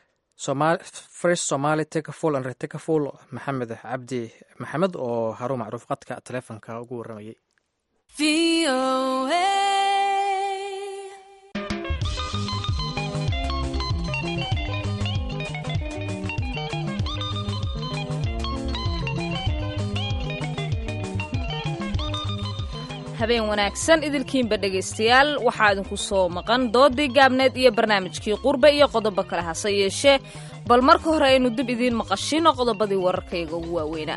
first somali tekaful and retekaful maxamed cabdi maxamed oo haruun macruuf qadka taleefonka ugu warramayay habeen wanaagsan idilkiinba dhegaystayaal waxaa idinku soo maqan doodii gaabneed iyo barnaamijkii qurbe iyo qodobo kale hase yeeshee bal marka hore aynu dib idiin maqashino qodobadii wararkayga ugu waaweynaa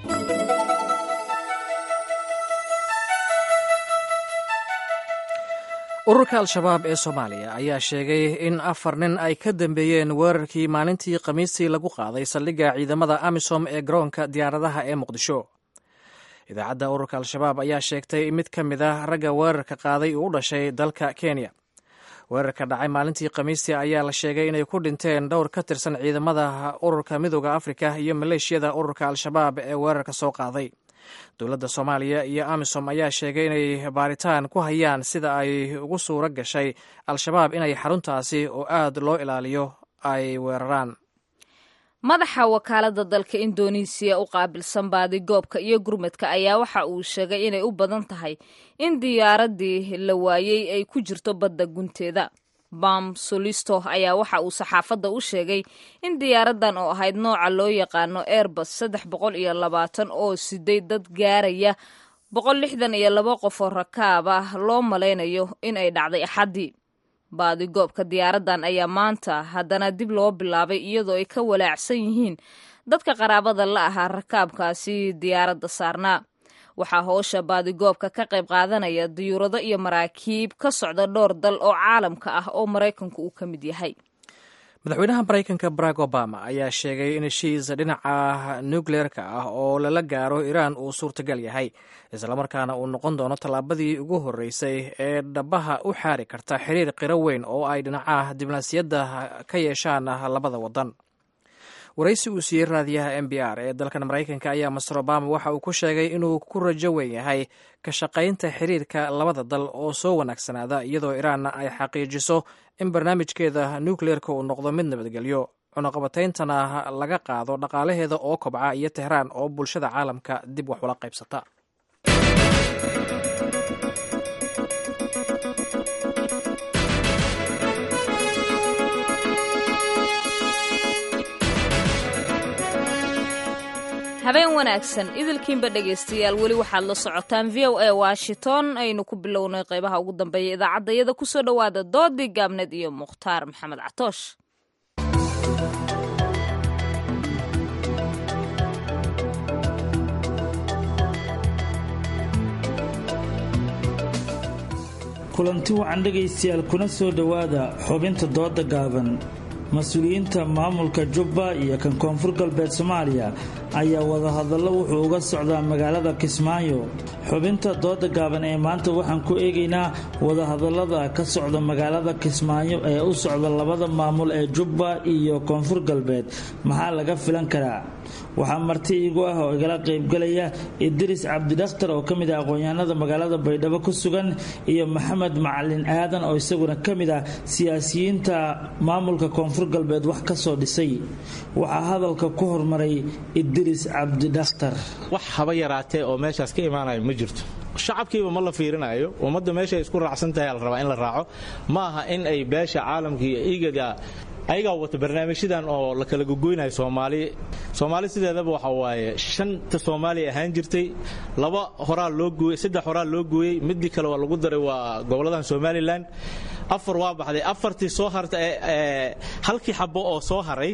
ururka al-shabaab ee soomaaliya ayaa sheegay in afar nin ay ka dambeeyeen weerarkii maalintii khamiistii lagu qaaday saldhigga ciidamada amisom ee garoonka diyaaradaha ee muqdisho idaacadda ururka al-shabaab ayaa sheegtay mid ka mid ah ragga weerarka qaaday uu u dhashay dalka kenya weerarka dhacay maalintii khamiistii ayaa la sheegay inay ku dhinteen dhowr ka tirsan ciidamada ururka midooda afrika iyo maleeshiyada ururka al-shabaab ee weerarka soo qaaday dowladda soomaaliya iyo amisom ayaa sheegay inay baaritaan ku hayaan sida ay ugu suuro gashay al-shabaab inay xaruntaasi oo aad loo ilaaliyo ay weeraraan madaxa wakaaladda dalka indonesiya u qaabilsan baadigoobka iyo gurmadka ayaa waxa uu sheegay inay u badan tahay in diyaaraddii la waayey ay ku jirto badda gunteeda bam solisto ayaa waxa uu saxaafadda u sheegay in diyaaraddan oo ahayd nooca loo yaqaano airbus saddex boqol iyo labaatan oo siday dad gaaraya boqol lixdan iyo laba qof oo rakaab ah loo malaynayo in ay dhacday axaddii baadigoobka diyaaraddan ayaa maanta haddana dib loo bilaabay iyadoo ay ka walaacsan yihiin dadka qaraabada la ahaa rakaabkaasi diyaaradda saarnaa waxaa hoosha baadigoobka ka qayb qaadanaya diyuurado iyo maraakiib ka socda dhowr dal oo caalamka ah oo maraykanku uu ka mid yahay madaxweynaha maraykanka barack obama ayaa sheegay in heshiis dhinaca nukleerka ah oo lala gaaro iiraan uu suurtagal yahay islamarkaana uu noqon doono tallaabadii ugu horreysay ee dhabaha u xaari karta xiriir qiro weyn oo ay dhinaca diblomaasiyadda ka yeeshaan labada waddan waraysi uu siiyey raadiyaha m b r ee dalkan maraykanka ayaa master obama waxa uu ku sheegay inuu ku rajo weyn yahay ka shaqaynta xiriirka labada dal oo soo wanaagsanaada iyadoo iraanna ay xaqiijiso in barnaamijkeeda nukleerka uu noqdo mid nabadgelyo cunaqabatayntana laga qaado dhaqaalaheeda oo kobca iyo tehraan oo bulshada caalamka dib wax ula qaybsata habeen wanaagsan idilkiinba dhegaystayaal weli waxaad la socotaan v o a washington aynu ku bilownay qaybaha ugu dambeeya idaacaddayada kusoo dhowaada doodii gaabneed iyo mukhtaar maxamed catoosh kulanti wacan dhegaystayaal kuna soo dhowaada xubinta dooda gaaban mas-uuliyiinta maamulka jubba iyo kan koonfur galbeed soomaaliya ayaa wadahadallo wuxuu uga socdaa magaalada kismaayo xubinta dooda gaaban ee maanta waxaan ku eegaynaa wadahadallada ka socda magaalada kismaayo ee u socda labada maamul ee jubba iyo koonfur galbeed maxaa laga filan karaa waxaa marti iigu ah oo igala qaybgalaya idris cabdidakhtar oo ka mid ah aqoon-yahanada magaalada baydhabo ku sugan iyo maxamed macalin aadan oo isaguna ka mid ah siyaasiyiinta maamulka koonfur galbeed wax ka soo dhisay waxaa hadalka ku hormaray idris cabdidakhtar wax haba yaraatee oo meeshaas ka imaanayo ma jirto shacabkiiba ma la fiirinayo ummadda meeshay isku raacsan tahay la rabaa in la raaco ma aha in ay beesha caalamka iyo igada ayagaa wata barnaamijyadan oo la kala gogoynayo soomaali soomaali sideedaba waxa waaye shanta soomaaliya ahaan jirtay laba horaa loo gooyey saddex horaa loo gooyey midii kale waa lagu daray waa goboladan somalilan afar waa baxday afartii soo harta halkii xabo oo soo haray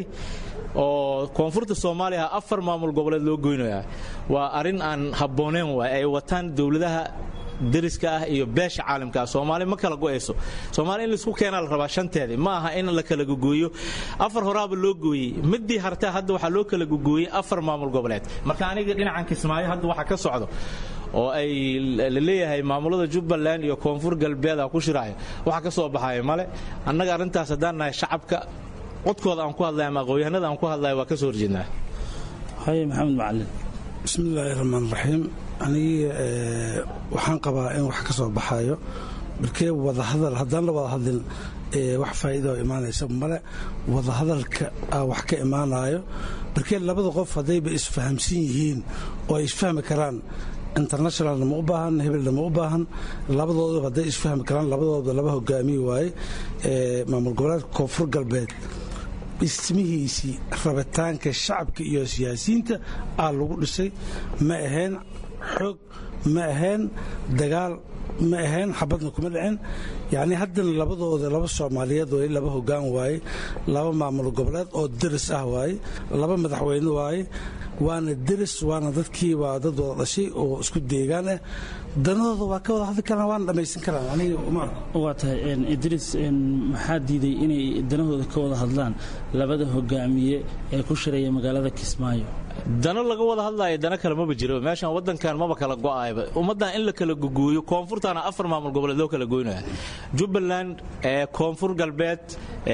oo koonfurta soomaaliya afar maamul goboleed loo goynaya waa arrin aan habbooneyn waay ay wataan dowladaha dariska ah iyo beesha caalamka ah soomaali ma kala go'ayso soomaali in laisku keenaa la rabaa shanteedii ma aha in la kala gogooyo afar horaaba loo gooyey midii hartaa hadda waxaa loo kala gogooyey afar maamul goboleed marka aniga dhinacan kismaayo hadda waxa ka socdo oo ay laleeyahay maamulada jubbaland iyo koonfur galbeeda ku shiraayo waxa ka soo baxaya male annaga arrintaas haddaan nahay shacabka codkooda aan ku hadlay ama aqoonyahanada aan ku hadlaya waa ka soo horjeednaa haye maxamed macalin bismillaahi raxmaan raxiim anigii waxaan qabaa in wax ka soo baxayo markee wadahadal haddaan la wada hadlin wax faa'iida oo imaanaysa male wadahadalka wax ka imaanayo markee labada qof haddayba isfahamsan yihiin oo ay isfahmi karaan internationalna ma u baahan hebelna ma u baahan labadooduba hadday isfahmi karaan labadooda laba hogaamiye waaye maamul goboleedka koonfur galbeed dhismihiisii rabitaanka shacabka iyo siyaasiyiinta aa lagu dhisay ma ahayn xoog ma ahayn dagaal ma ahayn xabadna kuma dhicin yacnii haddana labadooda laba soomaaliyeed waaye laba hoggaan waaye laba maamul goboleed oo deris ah waaye laba madaxweyne waaye waana deris waana dadkii waa dad wada dhashay oo isku deegaan ah danahooda waa ka wada hadli karaan waana dhammaysan karaan aniga uma waa tahay idris maxaa diiday inay danahooda ka wada hadlaan labada hogaamiye ee ku shiraya magaalada kismaayo dano laga wada hadlaayo dano kale maba jiro meeshan wadankan maba kala go'ayba ummaddan in la kala gogooyo koonfurtaana afar maamul goboleed loo kala goynaya jubbaland koonfur galbeed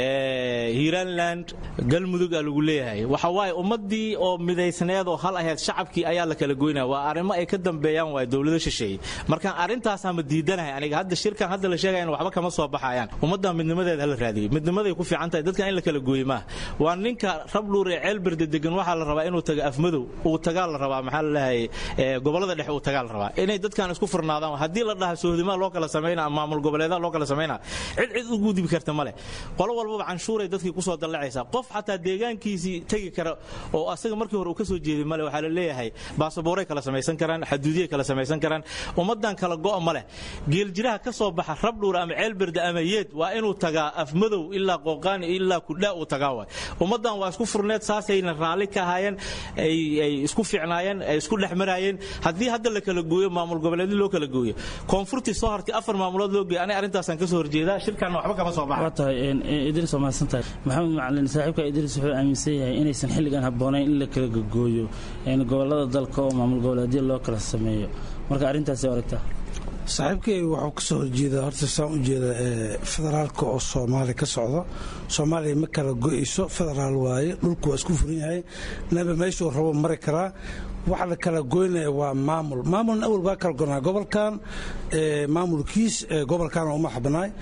hiiranland galmudug aa lagu leeyahay waxa waaye ummaddii oo midaysneed oo hal ahayd shacabkii ayaa la kala goynaya waa arrimo ay ka dambeeyaan waay dowlado shisheeye marka arrintaasaan ma diidanahay aniga hadda shirkan hadda la sheegaya in waxba kama soo baxayaan ummaddan midnimadeeda hala raadiyo midnimaday ku fiican tahay dadkan in la kala gooye maaha waa ninka rabluur ee ceelberde degan waxaa la rabaa inuu tago afmadow uu tagaa la rabaa maxaa la leeyahay gobolada dhexe uu tagaa la rabaa inay dadkan isku furnaadaan haddii la dhaha sohdimaa loo kala sameynaa maamul goboleedaa loo kala sameynaa cid cid u gudbi karta male qolo walbaba canshuuray dadkii kusoo dallacaysaa qof xataa deegaankiisii tegi kara oo asaga markii hore uu ka soo jeeday male waxaa la leeyahay baasaboorey kala samaysan karaan xaduudiyay kala samaysan karaan ummaddan kala go'a ma leh geeljiraha ka soo baxa rabdhuura ama ceelberde ama yeed waa inuu tagaa afmadow ilaa qooqaani ilaa kudhaa uu tagaa waay ummaddan waa isku furneed saasayna raalli ka ahaayeen ay isku fiicnaayeen ay isku dhex maraayeen haddii hadda la kala gooyo maamul goboleedyo loo kala gooyo koonfurtii soo hartay afar maamulood loo geeyo aniga arrintaasaan ka soo horjeedaa shirkaanna waxba kama soo baxa waa tahay idris waa mahadsan tahay maxamed macalin saaxiibka idris wuxuu aaminsan yahay inaysan xilligan habboonayn in la kala gogooyo gobollada dalka oo maamul goboleedyo loo kala sameeyo marka arrintaasi aragtaa saaxiibkay wuxuu ka soo horjeedaa horta saan u jeeda federaalka oo soomaaliya ka socdo soomaaliya ma kala go'ayso federaal waaye dhulku waa isku furan yahay naba meeshuu rabo mari karaa waxa la kala goynaya waa maamul maamulna awal baa kala gonaa gobolkan maamulkiis gobolkan uma xabnaay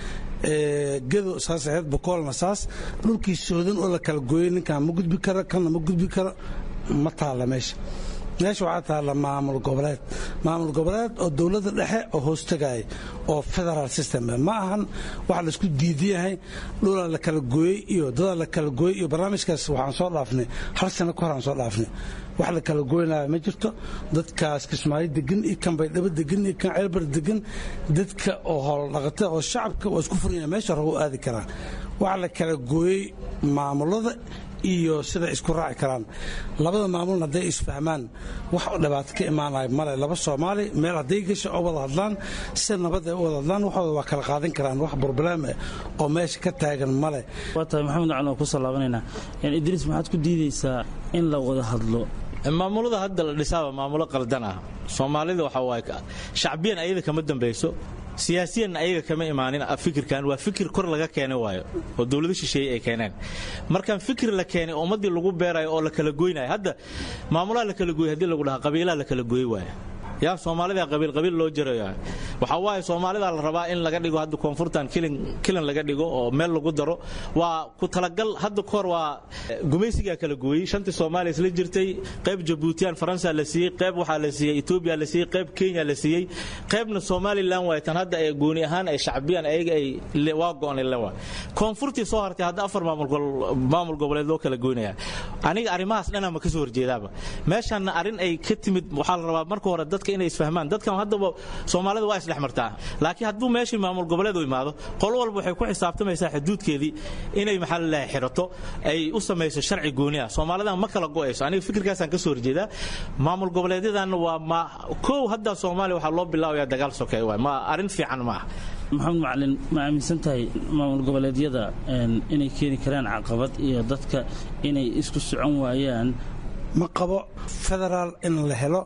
gedo saas ahayd bokoolna saas dhulkii soodan oo la kala gooyey ninkaan ma gudbi karo kanna ma gudbi karo ma taalla meesha meesha waxaa taalla maamul goboleed maamul goboleed oo dowladda dhexe oo hoostagaya oo federal system ma ahan waxa laisku diidiyahay dhulaa la kala gooyey iyo dadaa la kala gooyey iyo barnaamijkaas waxaan soo dhaafnay hal sano ka hor aan soo dhaafnay wax la kala goynaya ma jirto dadkaas kismaayo degan iyo kan baydhabo degan iyo kan ceelbar degan dadka oo hooldhaqata oo shacabka waa isku furanya meesha rabo u aadi karaan waxa la kala gooyey maamulada iyo siday isku raaci karaan labada maamulna hadday isfahmaan wax dhibaato ka imaanaya male laba soomaali meel hadday gasha oo wada hadlaan si nabad ay u wada hadlaan waxooda waa kala qaadan karaan wax burbalaam ah oo meesha ka taagan male waa tahay maxamed cali waan ku salaabanaynaa idriis maxaad ku diidaysaa in la wada hadlo maamulada hadda la dhisaaba maamulo qaldan ah soomaalida waxa waaye shacbiyan ayada kama dambayso siyaasiyanna ayaga kama imaanin fikirkan waa fikir kor laga keenay waayo oo dowlado shisheeye ay keeneen markaan fikir la keenay ummaddii lagu beerayo oo la kala goynayo hadda maamulaha la kala gooyey hadii lagu dhaha qabiilaha la kala gooyey waayo yaa soomaalida qabiil qabiil loo jarayo waxa waaye soomaalida la rabaa in laga dhigo hadda koonfurtan kilan laga dhigo oo meel lagu daro waa ku talagal hadda kahor waa gumaysigaa kala gooyey shantii soomaaliya isla jirtay qayb jabuutiyaan faransa la siiyey qayb waxaa la siiyey etoobiya la siiyey qayb kenya la siiyey qaybna somalilan waay tan hadda ay gooni ahaan ay shacbiyaan ayaga ay waa go'onay le waa koonfurtii soo hartay hadda afar maamul goboleed loo kala goynaya aniga arrimahaas dhanaa ma ka soo horjeedaaba meeshanna arrin ay ka timid waxaa la rabaa marka hore dadka inay isfahmaan dadkan haddaba soomaalida waa isdhex martaa laakiin hadduu meeshii maamul goboleed u imaado qol walba waxay ku xisaabtamaysaa xuduudkeedii inay maxaa lalahay xirato ay u samayso sharci gooni ah soomaalidan ma kala go'ayso aniga fikirkaasaan ka soo horjeedaa maamul goboleedyadanna waa ma kow hadda soomaaliya waxaa loo bilaabayaa dagaal sokeey waay ma arrin fiican ma ah maxamed macalin ma aaminsan tahay maamul goboleedyada inay keeni karaan caqabad iyo dadka inay isku socon waayaan ma qabo federaal in la helo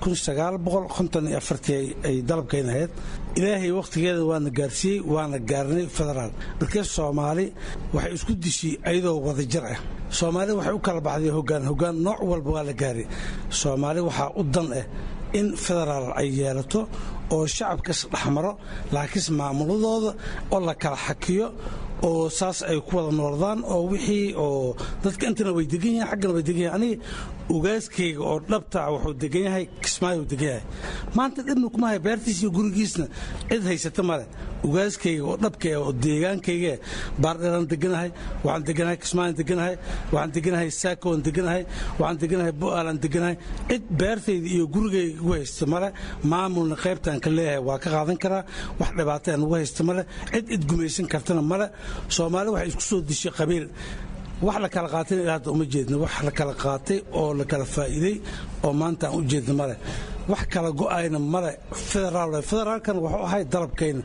ay dalabkayn ahayd ilaahay wakhtigeeda waana gaarsiiyey waana gaarnay federaal markee soomaali waxay isku dishay ayadoo wadajir ah soomaali waxay u kala baxday hogaan hogaan nooc walba waa la gaaray soomaali waxaa u dan ah in federaal ay yeelato oo shacabkas dhexmaro laakiinse maamuladooda oo la kala xakiyo oo saas ay ku wada noordaan oo wixii oo dadka intana way degan yahin xaggana way degan yahin aniga ugaaskayga oo dhabta wuxuu degan yahay kismaayo degan yahay maanta dhibna kuma haya beertiis iyo gurigiisna cid haysata male ugaaskayga oo dhabka oo deegaankayga baardheeraan deganahay waxaan deganahay kismaayan deganahay waxaan deganahay saakowan deganahay waxaan deganahay bu'aalaan deganahay cid beertayda iyo gurigayga igu haysta male maamulna qaybtaan ka leeyahay waa ka qaadan karaa wax dhibaataan ugu haysta male cid cid gumaysan kartana male soomaali waxay isku soo dishay qabiil wax la kala qaatayna ilaa hadda uma jeedna wax la kala qaatay oo la kala faa'iiday oo maanta aan u jeedna male wax kala go'ayna male federaal federaalkan wuxuu ahay dalabkayna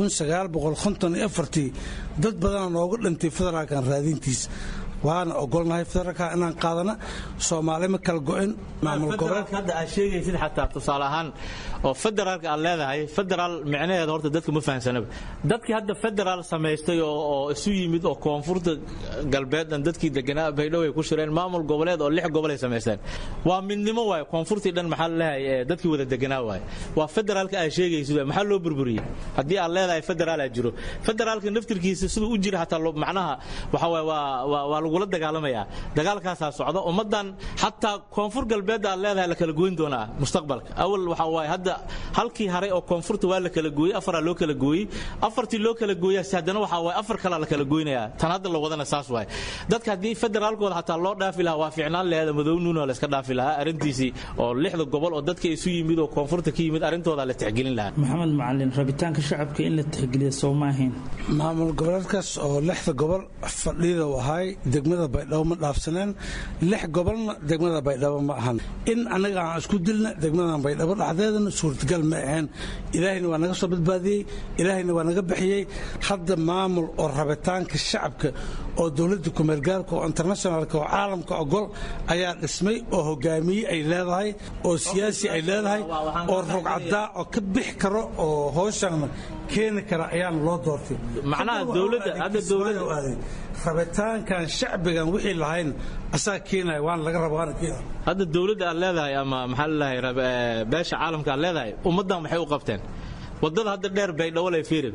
dad badana nooga dhintay federaalkan raadintiis waana ogolnahay federaalka inaan qaadana soomaali ma kala go'in maamul goboleed hadda aad sheegaysid xataa tusaale ahaan oo federaalka aad leedahay federaal micnaheeda horta dadka ma fahansanaba dadkii hadda federaal samaystay oo isu yimid oo koonfurta galbeedan dadkii deganaa baydhow ay ku shireen maamul goboleed oo lix gobol ay samaysteen waa midnimo waaye koonfurtii dhan maxaa laleeyahay dadkii wada deganaa waaye waa federaalka aad sheegaysid maxaa loo burburiyey haddii aad leedahay federaal aad jiro federaalka naftirkiisa siduu u jira xataa macnaha waxa waaye waa waa lagula dagaalamaya dagaalkaasaa socda ummadan xataa koonfur galbeed aad leedahay la kala goyn doonaa mustaqbalka awal waxa waaye hadda halkii haray oo koonfurta waa la kala gooyey afaraa loo kala gooyey afartii loo kala gooyaasi haddana waxa waaye afar kalaa la kala goynaya tan hadda la wadana saas waaye dadka haddii federaalkooda xataa loo dhaafi lahaa waa fiicnaan laheeda madownuuna la iska dhaafi lahaa arrintiisii oo lixda gobol oo dadka isu yimid oo koonfurta ka yimid arrintooda la tixgelin lahaa maxamed macalin rabitaanka shacabka in la tixgeliya soo maahayn maamul goboleedkaas oo lixda gobol fadhida u ahay degmada baydhabo ma dhaafsaneen lix gobolna degmada baydhabo ma ahan in annaga aan isku dilna degmadan baydhabo dhexdeedana suurtagal ma ahayn ilaahayna waa naga soo badbaadiyey ilaahayna waa naga bixiyey hadda maamul oo rabitaanka shacabka oo dowladda kumeelgaarka oo internationalka oo caalamka ogol ayaa dhismay oo hogaamiye ay leedahay oo siyaasi ay leedahay oo rogcadaa oo ka bixi karo oo hooshana keeni kara ayaana loo doortay macnaha dowladda hadda dowladda rabitaankan shacbigan wixii lahayn asaga keenaya waana laga raba waana keenaya hadda dowladda aad leedahay ama maxaa laleeyahay beesha caalamka aad leedahay ummaddan maxay u qabteen waddada hadda dheer baydhabo lay fiirin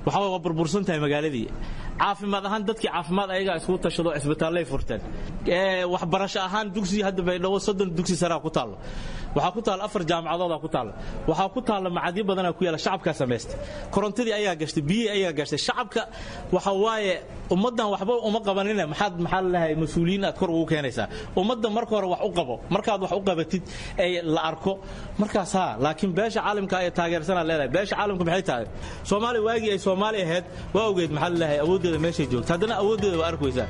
waxa waa burbursan tahay magaaladii caafimaad ahaan dadkii caafimaad ayagaa isku tashado cisbitaallay furteen waxbarasho ahaan dugsi hadda baydhabo soddon dugsi saraa ku taallo waxaa ku taalla afar jaamacadoodaa ku taalla waxaa ku taalla macadyo badanaa ku yaala shacabkaa samaystay korontadii ayaa gashtay biyihii ayaa gashtay shacabka waxa waaye ummaddan waxba uma qabanine maxaad maxaa lalahay mas-uuliyiin aad kor ugu keenaysaa ummadda marka hore wax u qabo markaad wax u qabatid ee la arko markaas haa laakiin beesha caalamka ay taageersanaad leedahay beesha caalamka maxay tahay soomaaliya waagii ay soomaali ahayd waa ogeed maxaa lalahay awooddeeda meeshay joogta haddana awooddeeda waa arkaysaa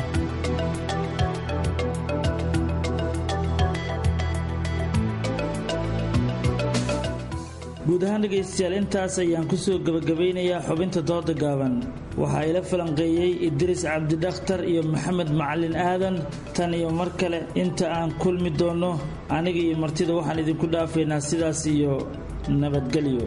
guud ahaan dhegaystayaal intaas ayaan ku soo gebagabaynayaa xubinta dooda gaaban waxaa ila falanqeeyey idriis cabdidakhtar iyo maxamed macalin aadan tan iyo mar kale inta aan kulmi doonno aniga iyo martida waxaan idinku dhaafaynaa sidaas iyo nabadgelyo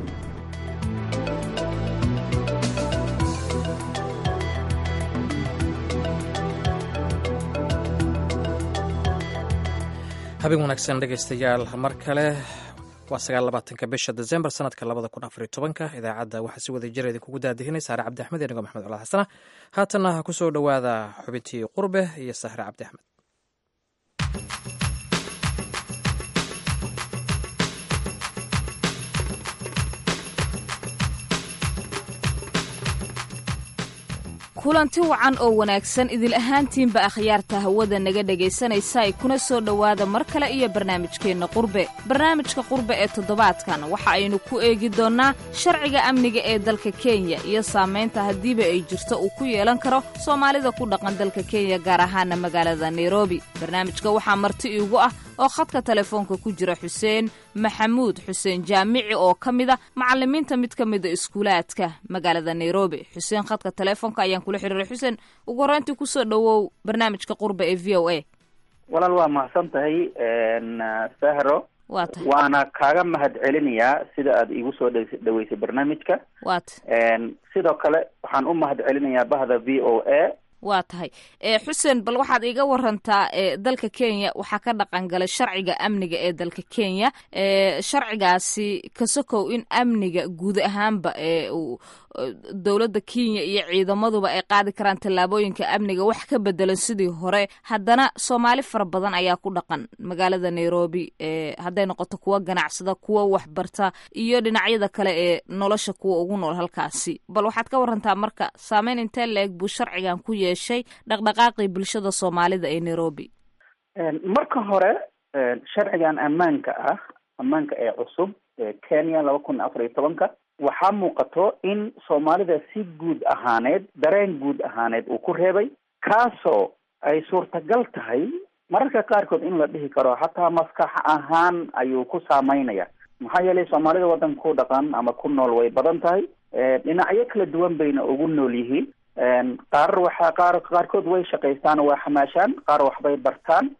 habeen wanaagsan dhegaystayaal mar kale waa sagaalabaatanka bisha desembar sanadka labada kun afariyo tobanka idaacadda waxaa si wada jira idinkugu daadihinay saare cabdi axmed inigo maxmed cala xasana haatanna ha ku soo dhowaada xubintii qurbe iyo sahre cabdi axmed kulanti wacan oo wanaagsan idil ahaantiinba akhyaarta hawada naga dhegaysanaysa ay kuna soo dhowaada mar kale iyo barnaamijkeenna qurbe barnaamijka qurbe ee toddobaadkan waxa aynu ku eegi doonnaa sharciga amniga ee dalka kenya iyo saamaynta haddiiba ay jirto uu ku yeelan karo soomaalida ku dhaqan dalka kenya gaar ahaana magaalada nairobi barnaamijka waxaa marti iigu ah oo khadka telefoonka ku jira xuseen maxamuud xuseen jaamici oo ka mid a macalimiinta mid ka mida iskuulaadka magaalada nairobi xuseen khadka telefoonka ayaan kula xiriiray xuseen ugu horreyntii kusoo dhowow barnaamijka qurba ee v o a walaal waa mahadsan tahay sahro waa tahay waana kaaga mahad celinayaa sida aad iigu soo dhaweysay barnaamijka waata sidoo kale waxaan u mahad celinayaa bahda v o a waa tahay xuseen bal waxaad iiga warantaa dalka kenya waxaa ka dhaqan galay sharciga amniga ee dalka kenya sharcigaasi kasokow in amniga guud ahaanba dowladda kenya iyo ciidamaduba ay qaadi karaan tallaabooyinka amniga wax ka bedelan sidii hore haddana soomaali fara badan ayaa ku dhaqan magaalada nairobi hadday noqoto kuwa ganacsada kuwa waxbarta iyo dhinacyada kale ee nolosha kuwa ugu nool halkaasi bal waxaad ka warantaa marka saameyn intee la-eg buu sharcigan ku yeeshay dhaqdhaqaaqii bulshada soomaalida ee nairobi marka hore sharcigan ammaanka ah ammaanka ee cusub ee kenya laba kun afar iyo tobanka waxaa muuqato in soomaalida si guud ahaaneed dareen guud ahaaneed uu ku reebay kaasoo ay suurtagal tahay mararka qaarkood in la dhihi karo xataa maskax ahaan ayuu ku saameynaya maxaa yeelay soomaalida waddanka ku dhaqan ama ku nool way badan tahay dhinacyo kala duwan bayna ugu nool yihiin qaar waxaa qaar qaarkood way shaqaystaan oo waa xamaashaan qaar waxbay bartaan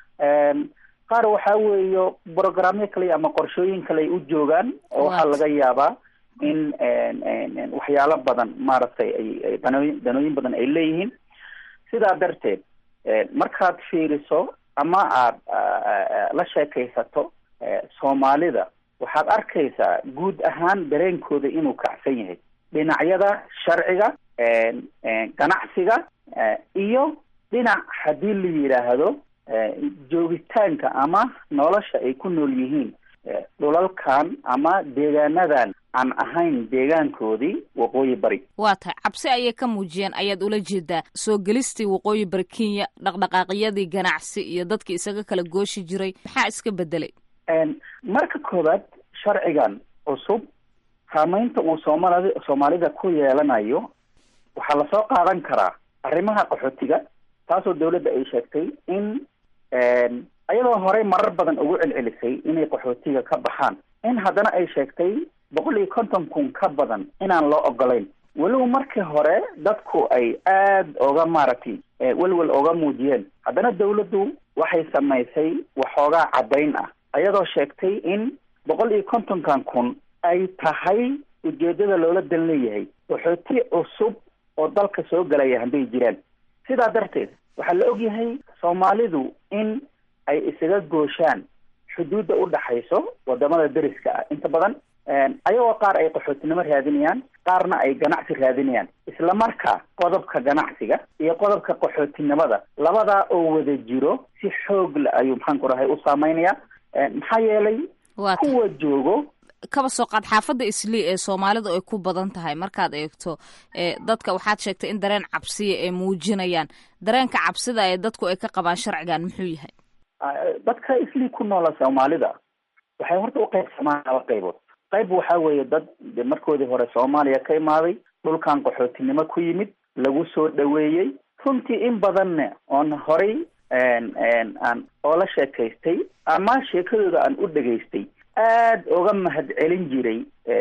qaar waxaa weeyo programyo kale ama qorshooyin kale ay u joogaan oo waxaa laga yaabaa in waxyaalo badan maaragtay ay danooyin danooyin badan ay leeyihiin sidaa darteed markaad fiiriso ama aad la sheekaysato soomaalida waxaad arkaysaa guud ahaan dareenkooda inuu kacsan yahay dhinacyada sharciga ganacsiga iyo dhinac haddii la yidhaahdo joogitaanka ama nolosha ay ku nool yihiin dhulalkan ama deegaanadan aan ahayn deegaankoodii waqooyi bari waa tahay cabsi ayay ka muujiyeen ayaad ula jeedaa soo gelistii waqooyi bari kenya dhaqdhaqaaqyadii ganacsi iyo dadkii isaga kala gooshi jiray maxaa iska bedelay marka koowaad sharcigan cusub saameynta uu soomaalid soomaalida ku yeelanayo waxaa lasoo qaadan karaa arrimaha qaxootiga taasoo dawladda ay sheegtay in iyadoo horey marar badan ugu celcelisay inay qaxootiga ka baxaan in haddana ay sheegtay boqol iyo konton kun ka badan inaan loo ogolayn weliba markii hore dadku ay aad oga maaragtay welwel oga muujiyeen haddana dawladdu waxay samaysay waxoogaa caddayn ah iyadoo sheegtay in boqol iyo kontonkan kun ay tahay ujeedada loola dan leeyahay qaxooti cusub oo dalka soo galaya hadday jiraan sidaa darteed waxaa la ogyahay soomaalidu in ay isaga gooshaan xuduudda u dhaxayso wadamada deriska ah inta badan ayagoo qaar ay qaxootinimo raadinayaan qaarna ay ganacsi raadinayaan isla markaa qodobka ganacsiga iyo qodobka qaxootinimada labadaa oo wada jiro si xoog le ayuu maxaan ku rahay u saameynaya maxaa yeelay kuwa joogo kaba soo qaad xaafadda islii ee soomaalidu ay ku badan tahay markaad eegto dadka waxaad sheegtay in dareen cabsiya ay muujinayaan dareenka cabsida ee dadku ay ka qabaan sharcigan muxuu yahay dadka islii ku noola soomaalida waxay horta u qaybsamaan laba qaybood qayb waxaa weeye dad de markoodii hore soomaaliya ka imaaday dhulkan qaxootinimo ku yimid lagu soo dhaweeyey runtii in badanne oon horay aan oola sheekaystay ama sheekadooda aan u dhegaystay aad oga mahad celin jiray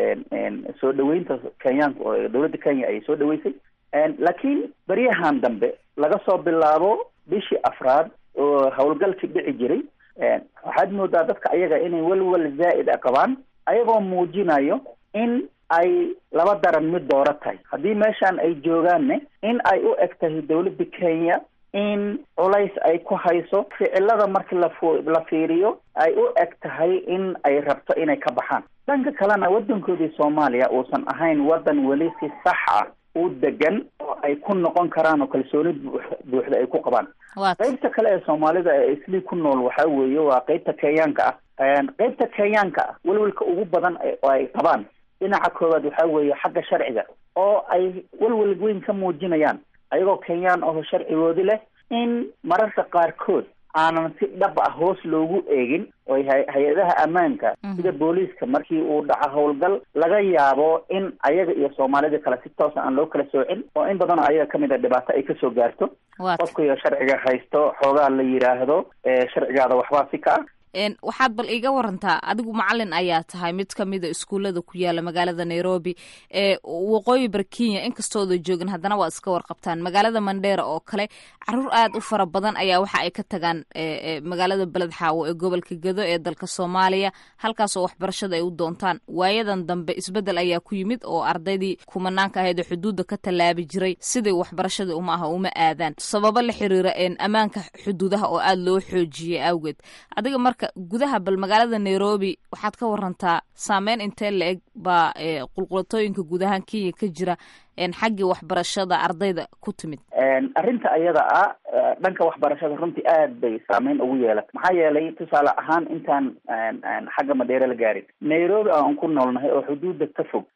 soo dhaweynta kenyaanka oo dawladda kenya ay soo dhaweysay laakiin beryahan dambe laga soo bilaabo bishii afraad oo howlgalkii dhici jiray waxaad moodaa dadka ayaga inay welwel zaa'id a qabaan ayagoo muujinayo in ay laba daran mid dooro tahay haddii meeshan ay joogaanne in ay u eg tahay dawladda kenya in culays ay ku hayso ficilada markii lafu la fiiriyo ay u eg tahay in ay rabto inay ka baxaan dhanka kalena waddankoodii soomaaliya uusan ahayn waddan weli si sax ah u degan oo ay ku noqon karaan oo kalsooni buuxda ay ku qabaan qaybta kale ee soomaalida ee islii ku nool waxaa weeye waa qaybta kenyaanka ah qaybta kenyaanka ah welwelka ugu badan oo ay qabaan dhinaca koowaad waxaa weeye xagga sharciga oo ay welwel weyn ka muujinayaan ayagoo kenyaan oo sharcigoodi leh in mararka qaarkood aanan si dhab ah hoos loogu eegin oo hay-adaha ammaanka sida booliiska markii uu dhaco howlgal laga yaabo in ayaga iyo soomaalida kale si toosa aan loo kala soocin oo in badan oo ayaga kamid a dhibaato ay kasoo gaarto qofka iyo sharciga haysto xoogaa la yidhaahdo sharcigaada waxbaa si ka ah waxaad bal iiga warantaa adigu macalin ayaa tahay mid kamida iskuullada ku yaala magaalada nairobi ee waqooyi bari kenya inkastooda joogin haddana waa iska warqabtaan magaalada mandheera oo kale caruur aad u fara badan ayaa waxa ay ka tagaan magaalada beled xaawo ee gobolka gedo ee dalka soomaaliya halkaasoo waxbarashada ay u doontaan waayadan dambe isbedel ayaa ku yimid oo ardaydii kumanaanka ahayd oo xuduudda ka tallaabi jiray sidai waxbarashadii uma aha uma aadaan sababo la xiriira ammaanka xuduudaha oo aada loo xoojiyey awgeed adiga marka gudaha bal magaalada nairobi waxaad ka warantaa saameyn intee la eg baa qulqulatooyinka guud ahaan kenya ka jira xaggii waxbarashada ardayda ku timid arrinta ayada ah dhanka waxbarashada runtii aad bay saameyn ugu yeelatay maxaa yeelay tusaale ahaan intaan xagga madheere la gaarin nairobi aan ku noolnahay oo xuduudda ka fog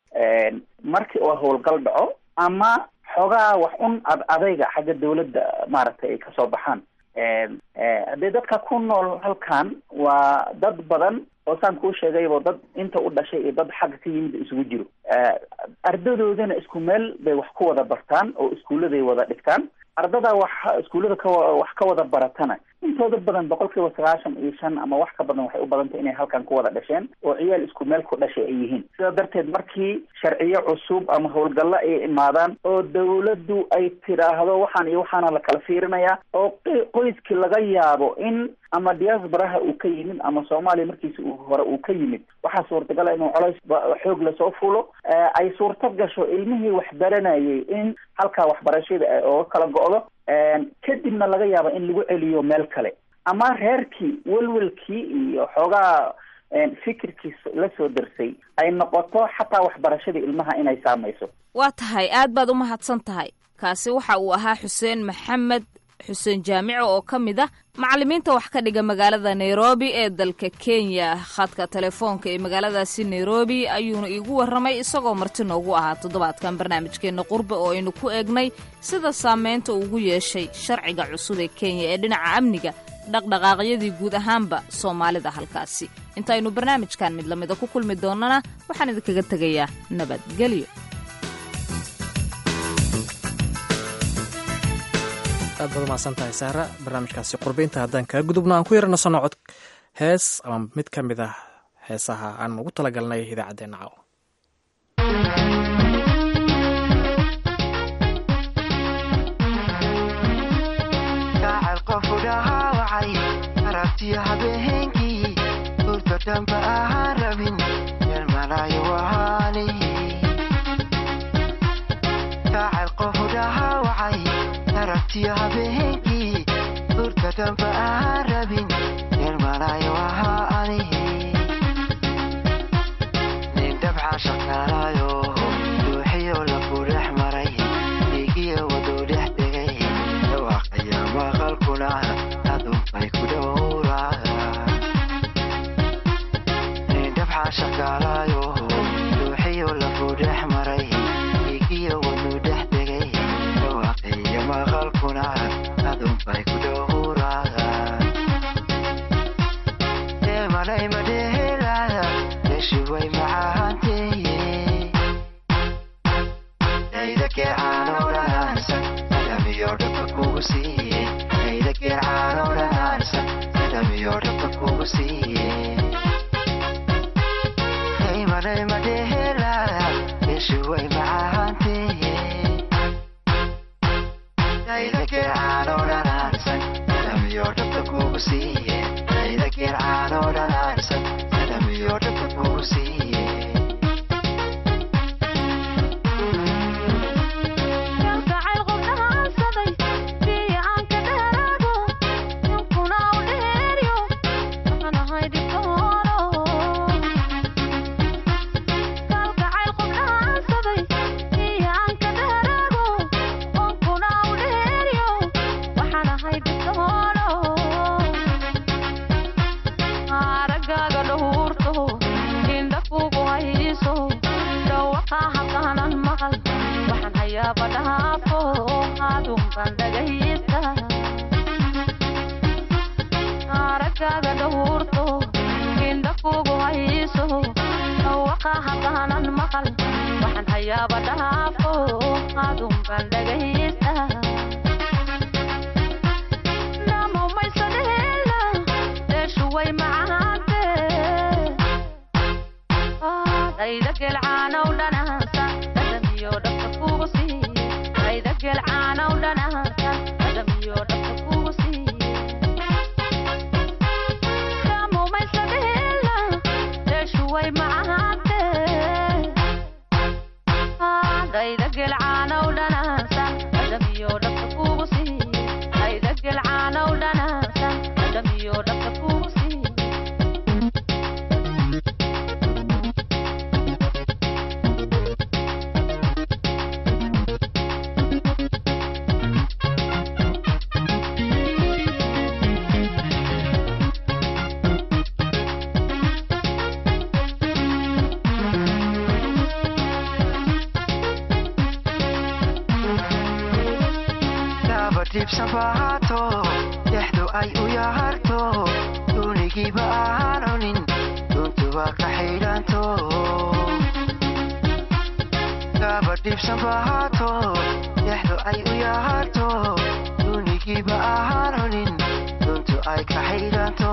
markii oo howlgal dhaco ama xoogaa wax un ad adayga xagga dawladda maaragtay ay kasoo baxaan haddee dadka ku nool halkan waa dad badan oo saan kuu sheegaybo dad inta u dhashay iyo dad xagga ka yimid isugu jiro ardadoodana isku meel bay wax ku wada bartaan oo iskuulladay wada dhigtaan ardada wax iskuullada ka wax ka wada baratana intooda badan boqol kiiba sagaashan iyo shan ama wax ka badan waxay u badantay inay halkan ku wada dhasheen oo ciyaal isku meel ku dhashay ay yihiin sidaa darteed markii sharciyo cusub ama howlgallo ay imaadaan oo dawladdu ay tidhaahdo waxaan iyo waxaana la kala fiirinayaa oo qoyskii laga yaabo in ama diaasbaraha uu ka yimid ama soomaaliya markiisi uu hore uu ka yimid waxaa suurtagala inuu colays xoog lasoo fulo ay suurto gasho ilmihii wax baranayay in halkaa waxbarashada ooga kala go'do kadibna laga yaabo in lagu celiyo meel kale ama reerkii welwelkii iyo xoogaa fikirkii la soo darsay ay noqoto xataa waxbarashadii ilmaha inay saamayso waa tahay aad baad u mahadsan tahay kaasi waxa uu ahaa xuseen maxamed xuseen jaamico oo ka mid ah macallimiinta wax ka dhiga magaalada nairobi ee dalka kenya khadka telefoonka ee magaaladaasi nairobi ayuuna iigu warramay isagoo marti noogu ahaa toddobaadkan barnaamijkeenna qurbe oo aynu ku eegnay sida saameynta ugu yeeshay sharciga cusub ee kenya ee dhinaca amniga dhaqdhaqaaqyadii guud ahaanba soomaalida halkaasi intaynu barnaamijkan mid lamida ku kulmi doonnana waxaan idinkaga tegayaa nabadgelyo aad baad umahadsan tahay saara barnaamijkaasi qurbeynta haddaan kaga gudubno aan ku yarana sannocod hees ama mid ka mid ah heesaha aan ugu talagalnay idaacaddeenna caaw habeenkii urka damba aan rabin yeelmanayo ahaa anihi shaqaalayo ruuxiyo laku dhex maray dhiigiyo waduu dhex tegay dhawaaqaya maqalkuna adunbay ku dhowraa dabxa shaqaalayo ruuxiyo laku dhex maray dhiigiyo waduu dhex tegay dhawaaqaya maqalkuna adunbay ku dhowraa deemanay madhehelaya yeshuway macaanteye daydakee caanowdhanaansan adamiyo dhaba kugu siiye daydakee caanowdhanaansan adamiyo dhaba kugu siiye daymanay madhehelaya yeshuway macaanteye daydakee caanowdhanaansan adamiyo dhaba kugu siiye daydakee caanowdhanaansan adamiyo dhaba kugu siiye kalgacayl qubnahaansaday biyo aan ka dheeraado ninkuna u dheeryo waxaan ahay dhibtoolo kalgacayl qubnahaansaday biyo aan ka dheeraado ninkuna u dheeryo waxaan ahay dhibtoolo araggaaga dhowrto indha kugu hayso dhawaqa habkaanan maqal waxaan hayaaba dhaafo adunban dhagaysta araggaaga dhowrto indha kugu hayso dhawaqa habkaanan maqal waxaan hayaaba dhaafo adunban dhagaysta namaumaysadheela deeshuway macaante dayda gelcaanow dhanaansa dhadhamiyo dhabka kugu siiye dayda gelcaanow dhanaansa dhadhamiyo dhabka kugu siiye namaumaysadheela deeshuway macaante dayda gelcaanow dhanaansa dhadhamiyo dhabka kugu siiye dayda gelcaanow dhanaansa dhadhamiyo dhabka kugu siiye gaba dhibsan baato dhexdu ay u yaharto duunigiiba aan cunin duntuba ka xidhanto gaba dhibsan baato dhexdu ay u yaharto duunigiiba aan cunin duntu ay ka xidhanto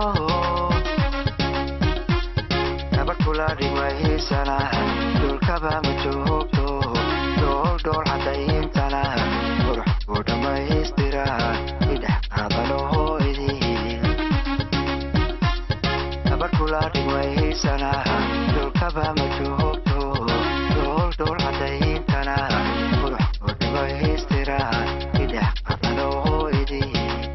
gabadh kula dhigmahiisana dhulkaba ma joogto dhool dhool cadayntana qurux ku dhammaystira idhex qaadanaho idin gabadh kula dhigmahiisana dhulkaba ma joogto dhool dhool cadayntana qurux ku dhammaystira idhex qaadanaho idin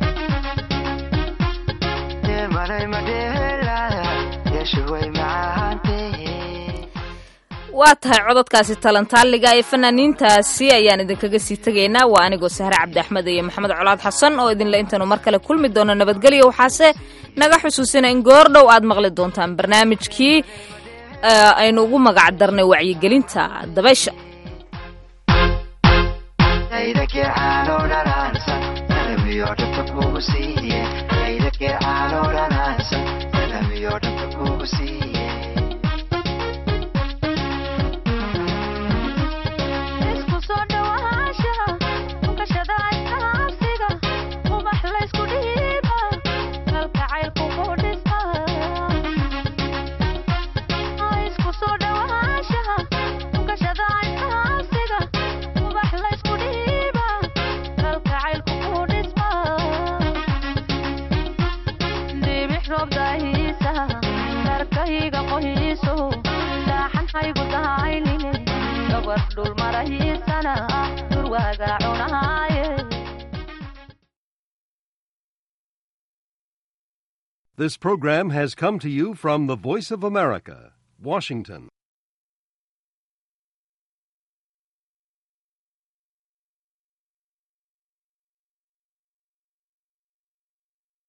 deemanay madheelaya yeshuway macaantee waa tahay cododkaasi talantaaliga ee fanaaniintaasi ayaan idinkaga sii tegaynaa waa anigoo sahre cabdi axmed iyo maxamed colaad xasan oo idinle intaanu mar kale kulmi doono nabadgelyo waxaase naga xusuusina in goordhow aad maqli doontaan barnaamijkii eh, aynu ugu magac darnay wacyigelinta dabaysha daydakee caanow dhanaansan adamiyo dhabta kugu siiye daydakee caanow dhanaansan adamiyo dhabta kugu siiye isku soo dhawaanshaha unkashada iskaabsiga ubax laysku dhiiba kalgacaylku ku dhisma isku soo dhawaanshaha unkashada iskaabsiga ubax laysku dhiiba kalgacaylku ku dhisma dhibix roob daahiisa dharkayga qohiiso dhaaxan haygu dahaynine gabar dhul marahiisana durwaaga cunaaye This program has come to you from the Voice of America, Washington.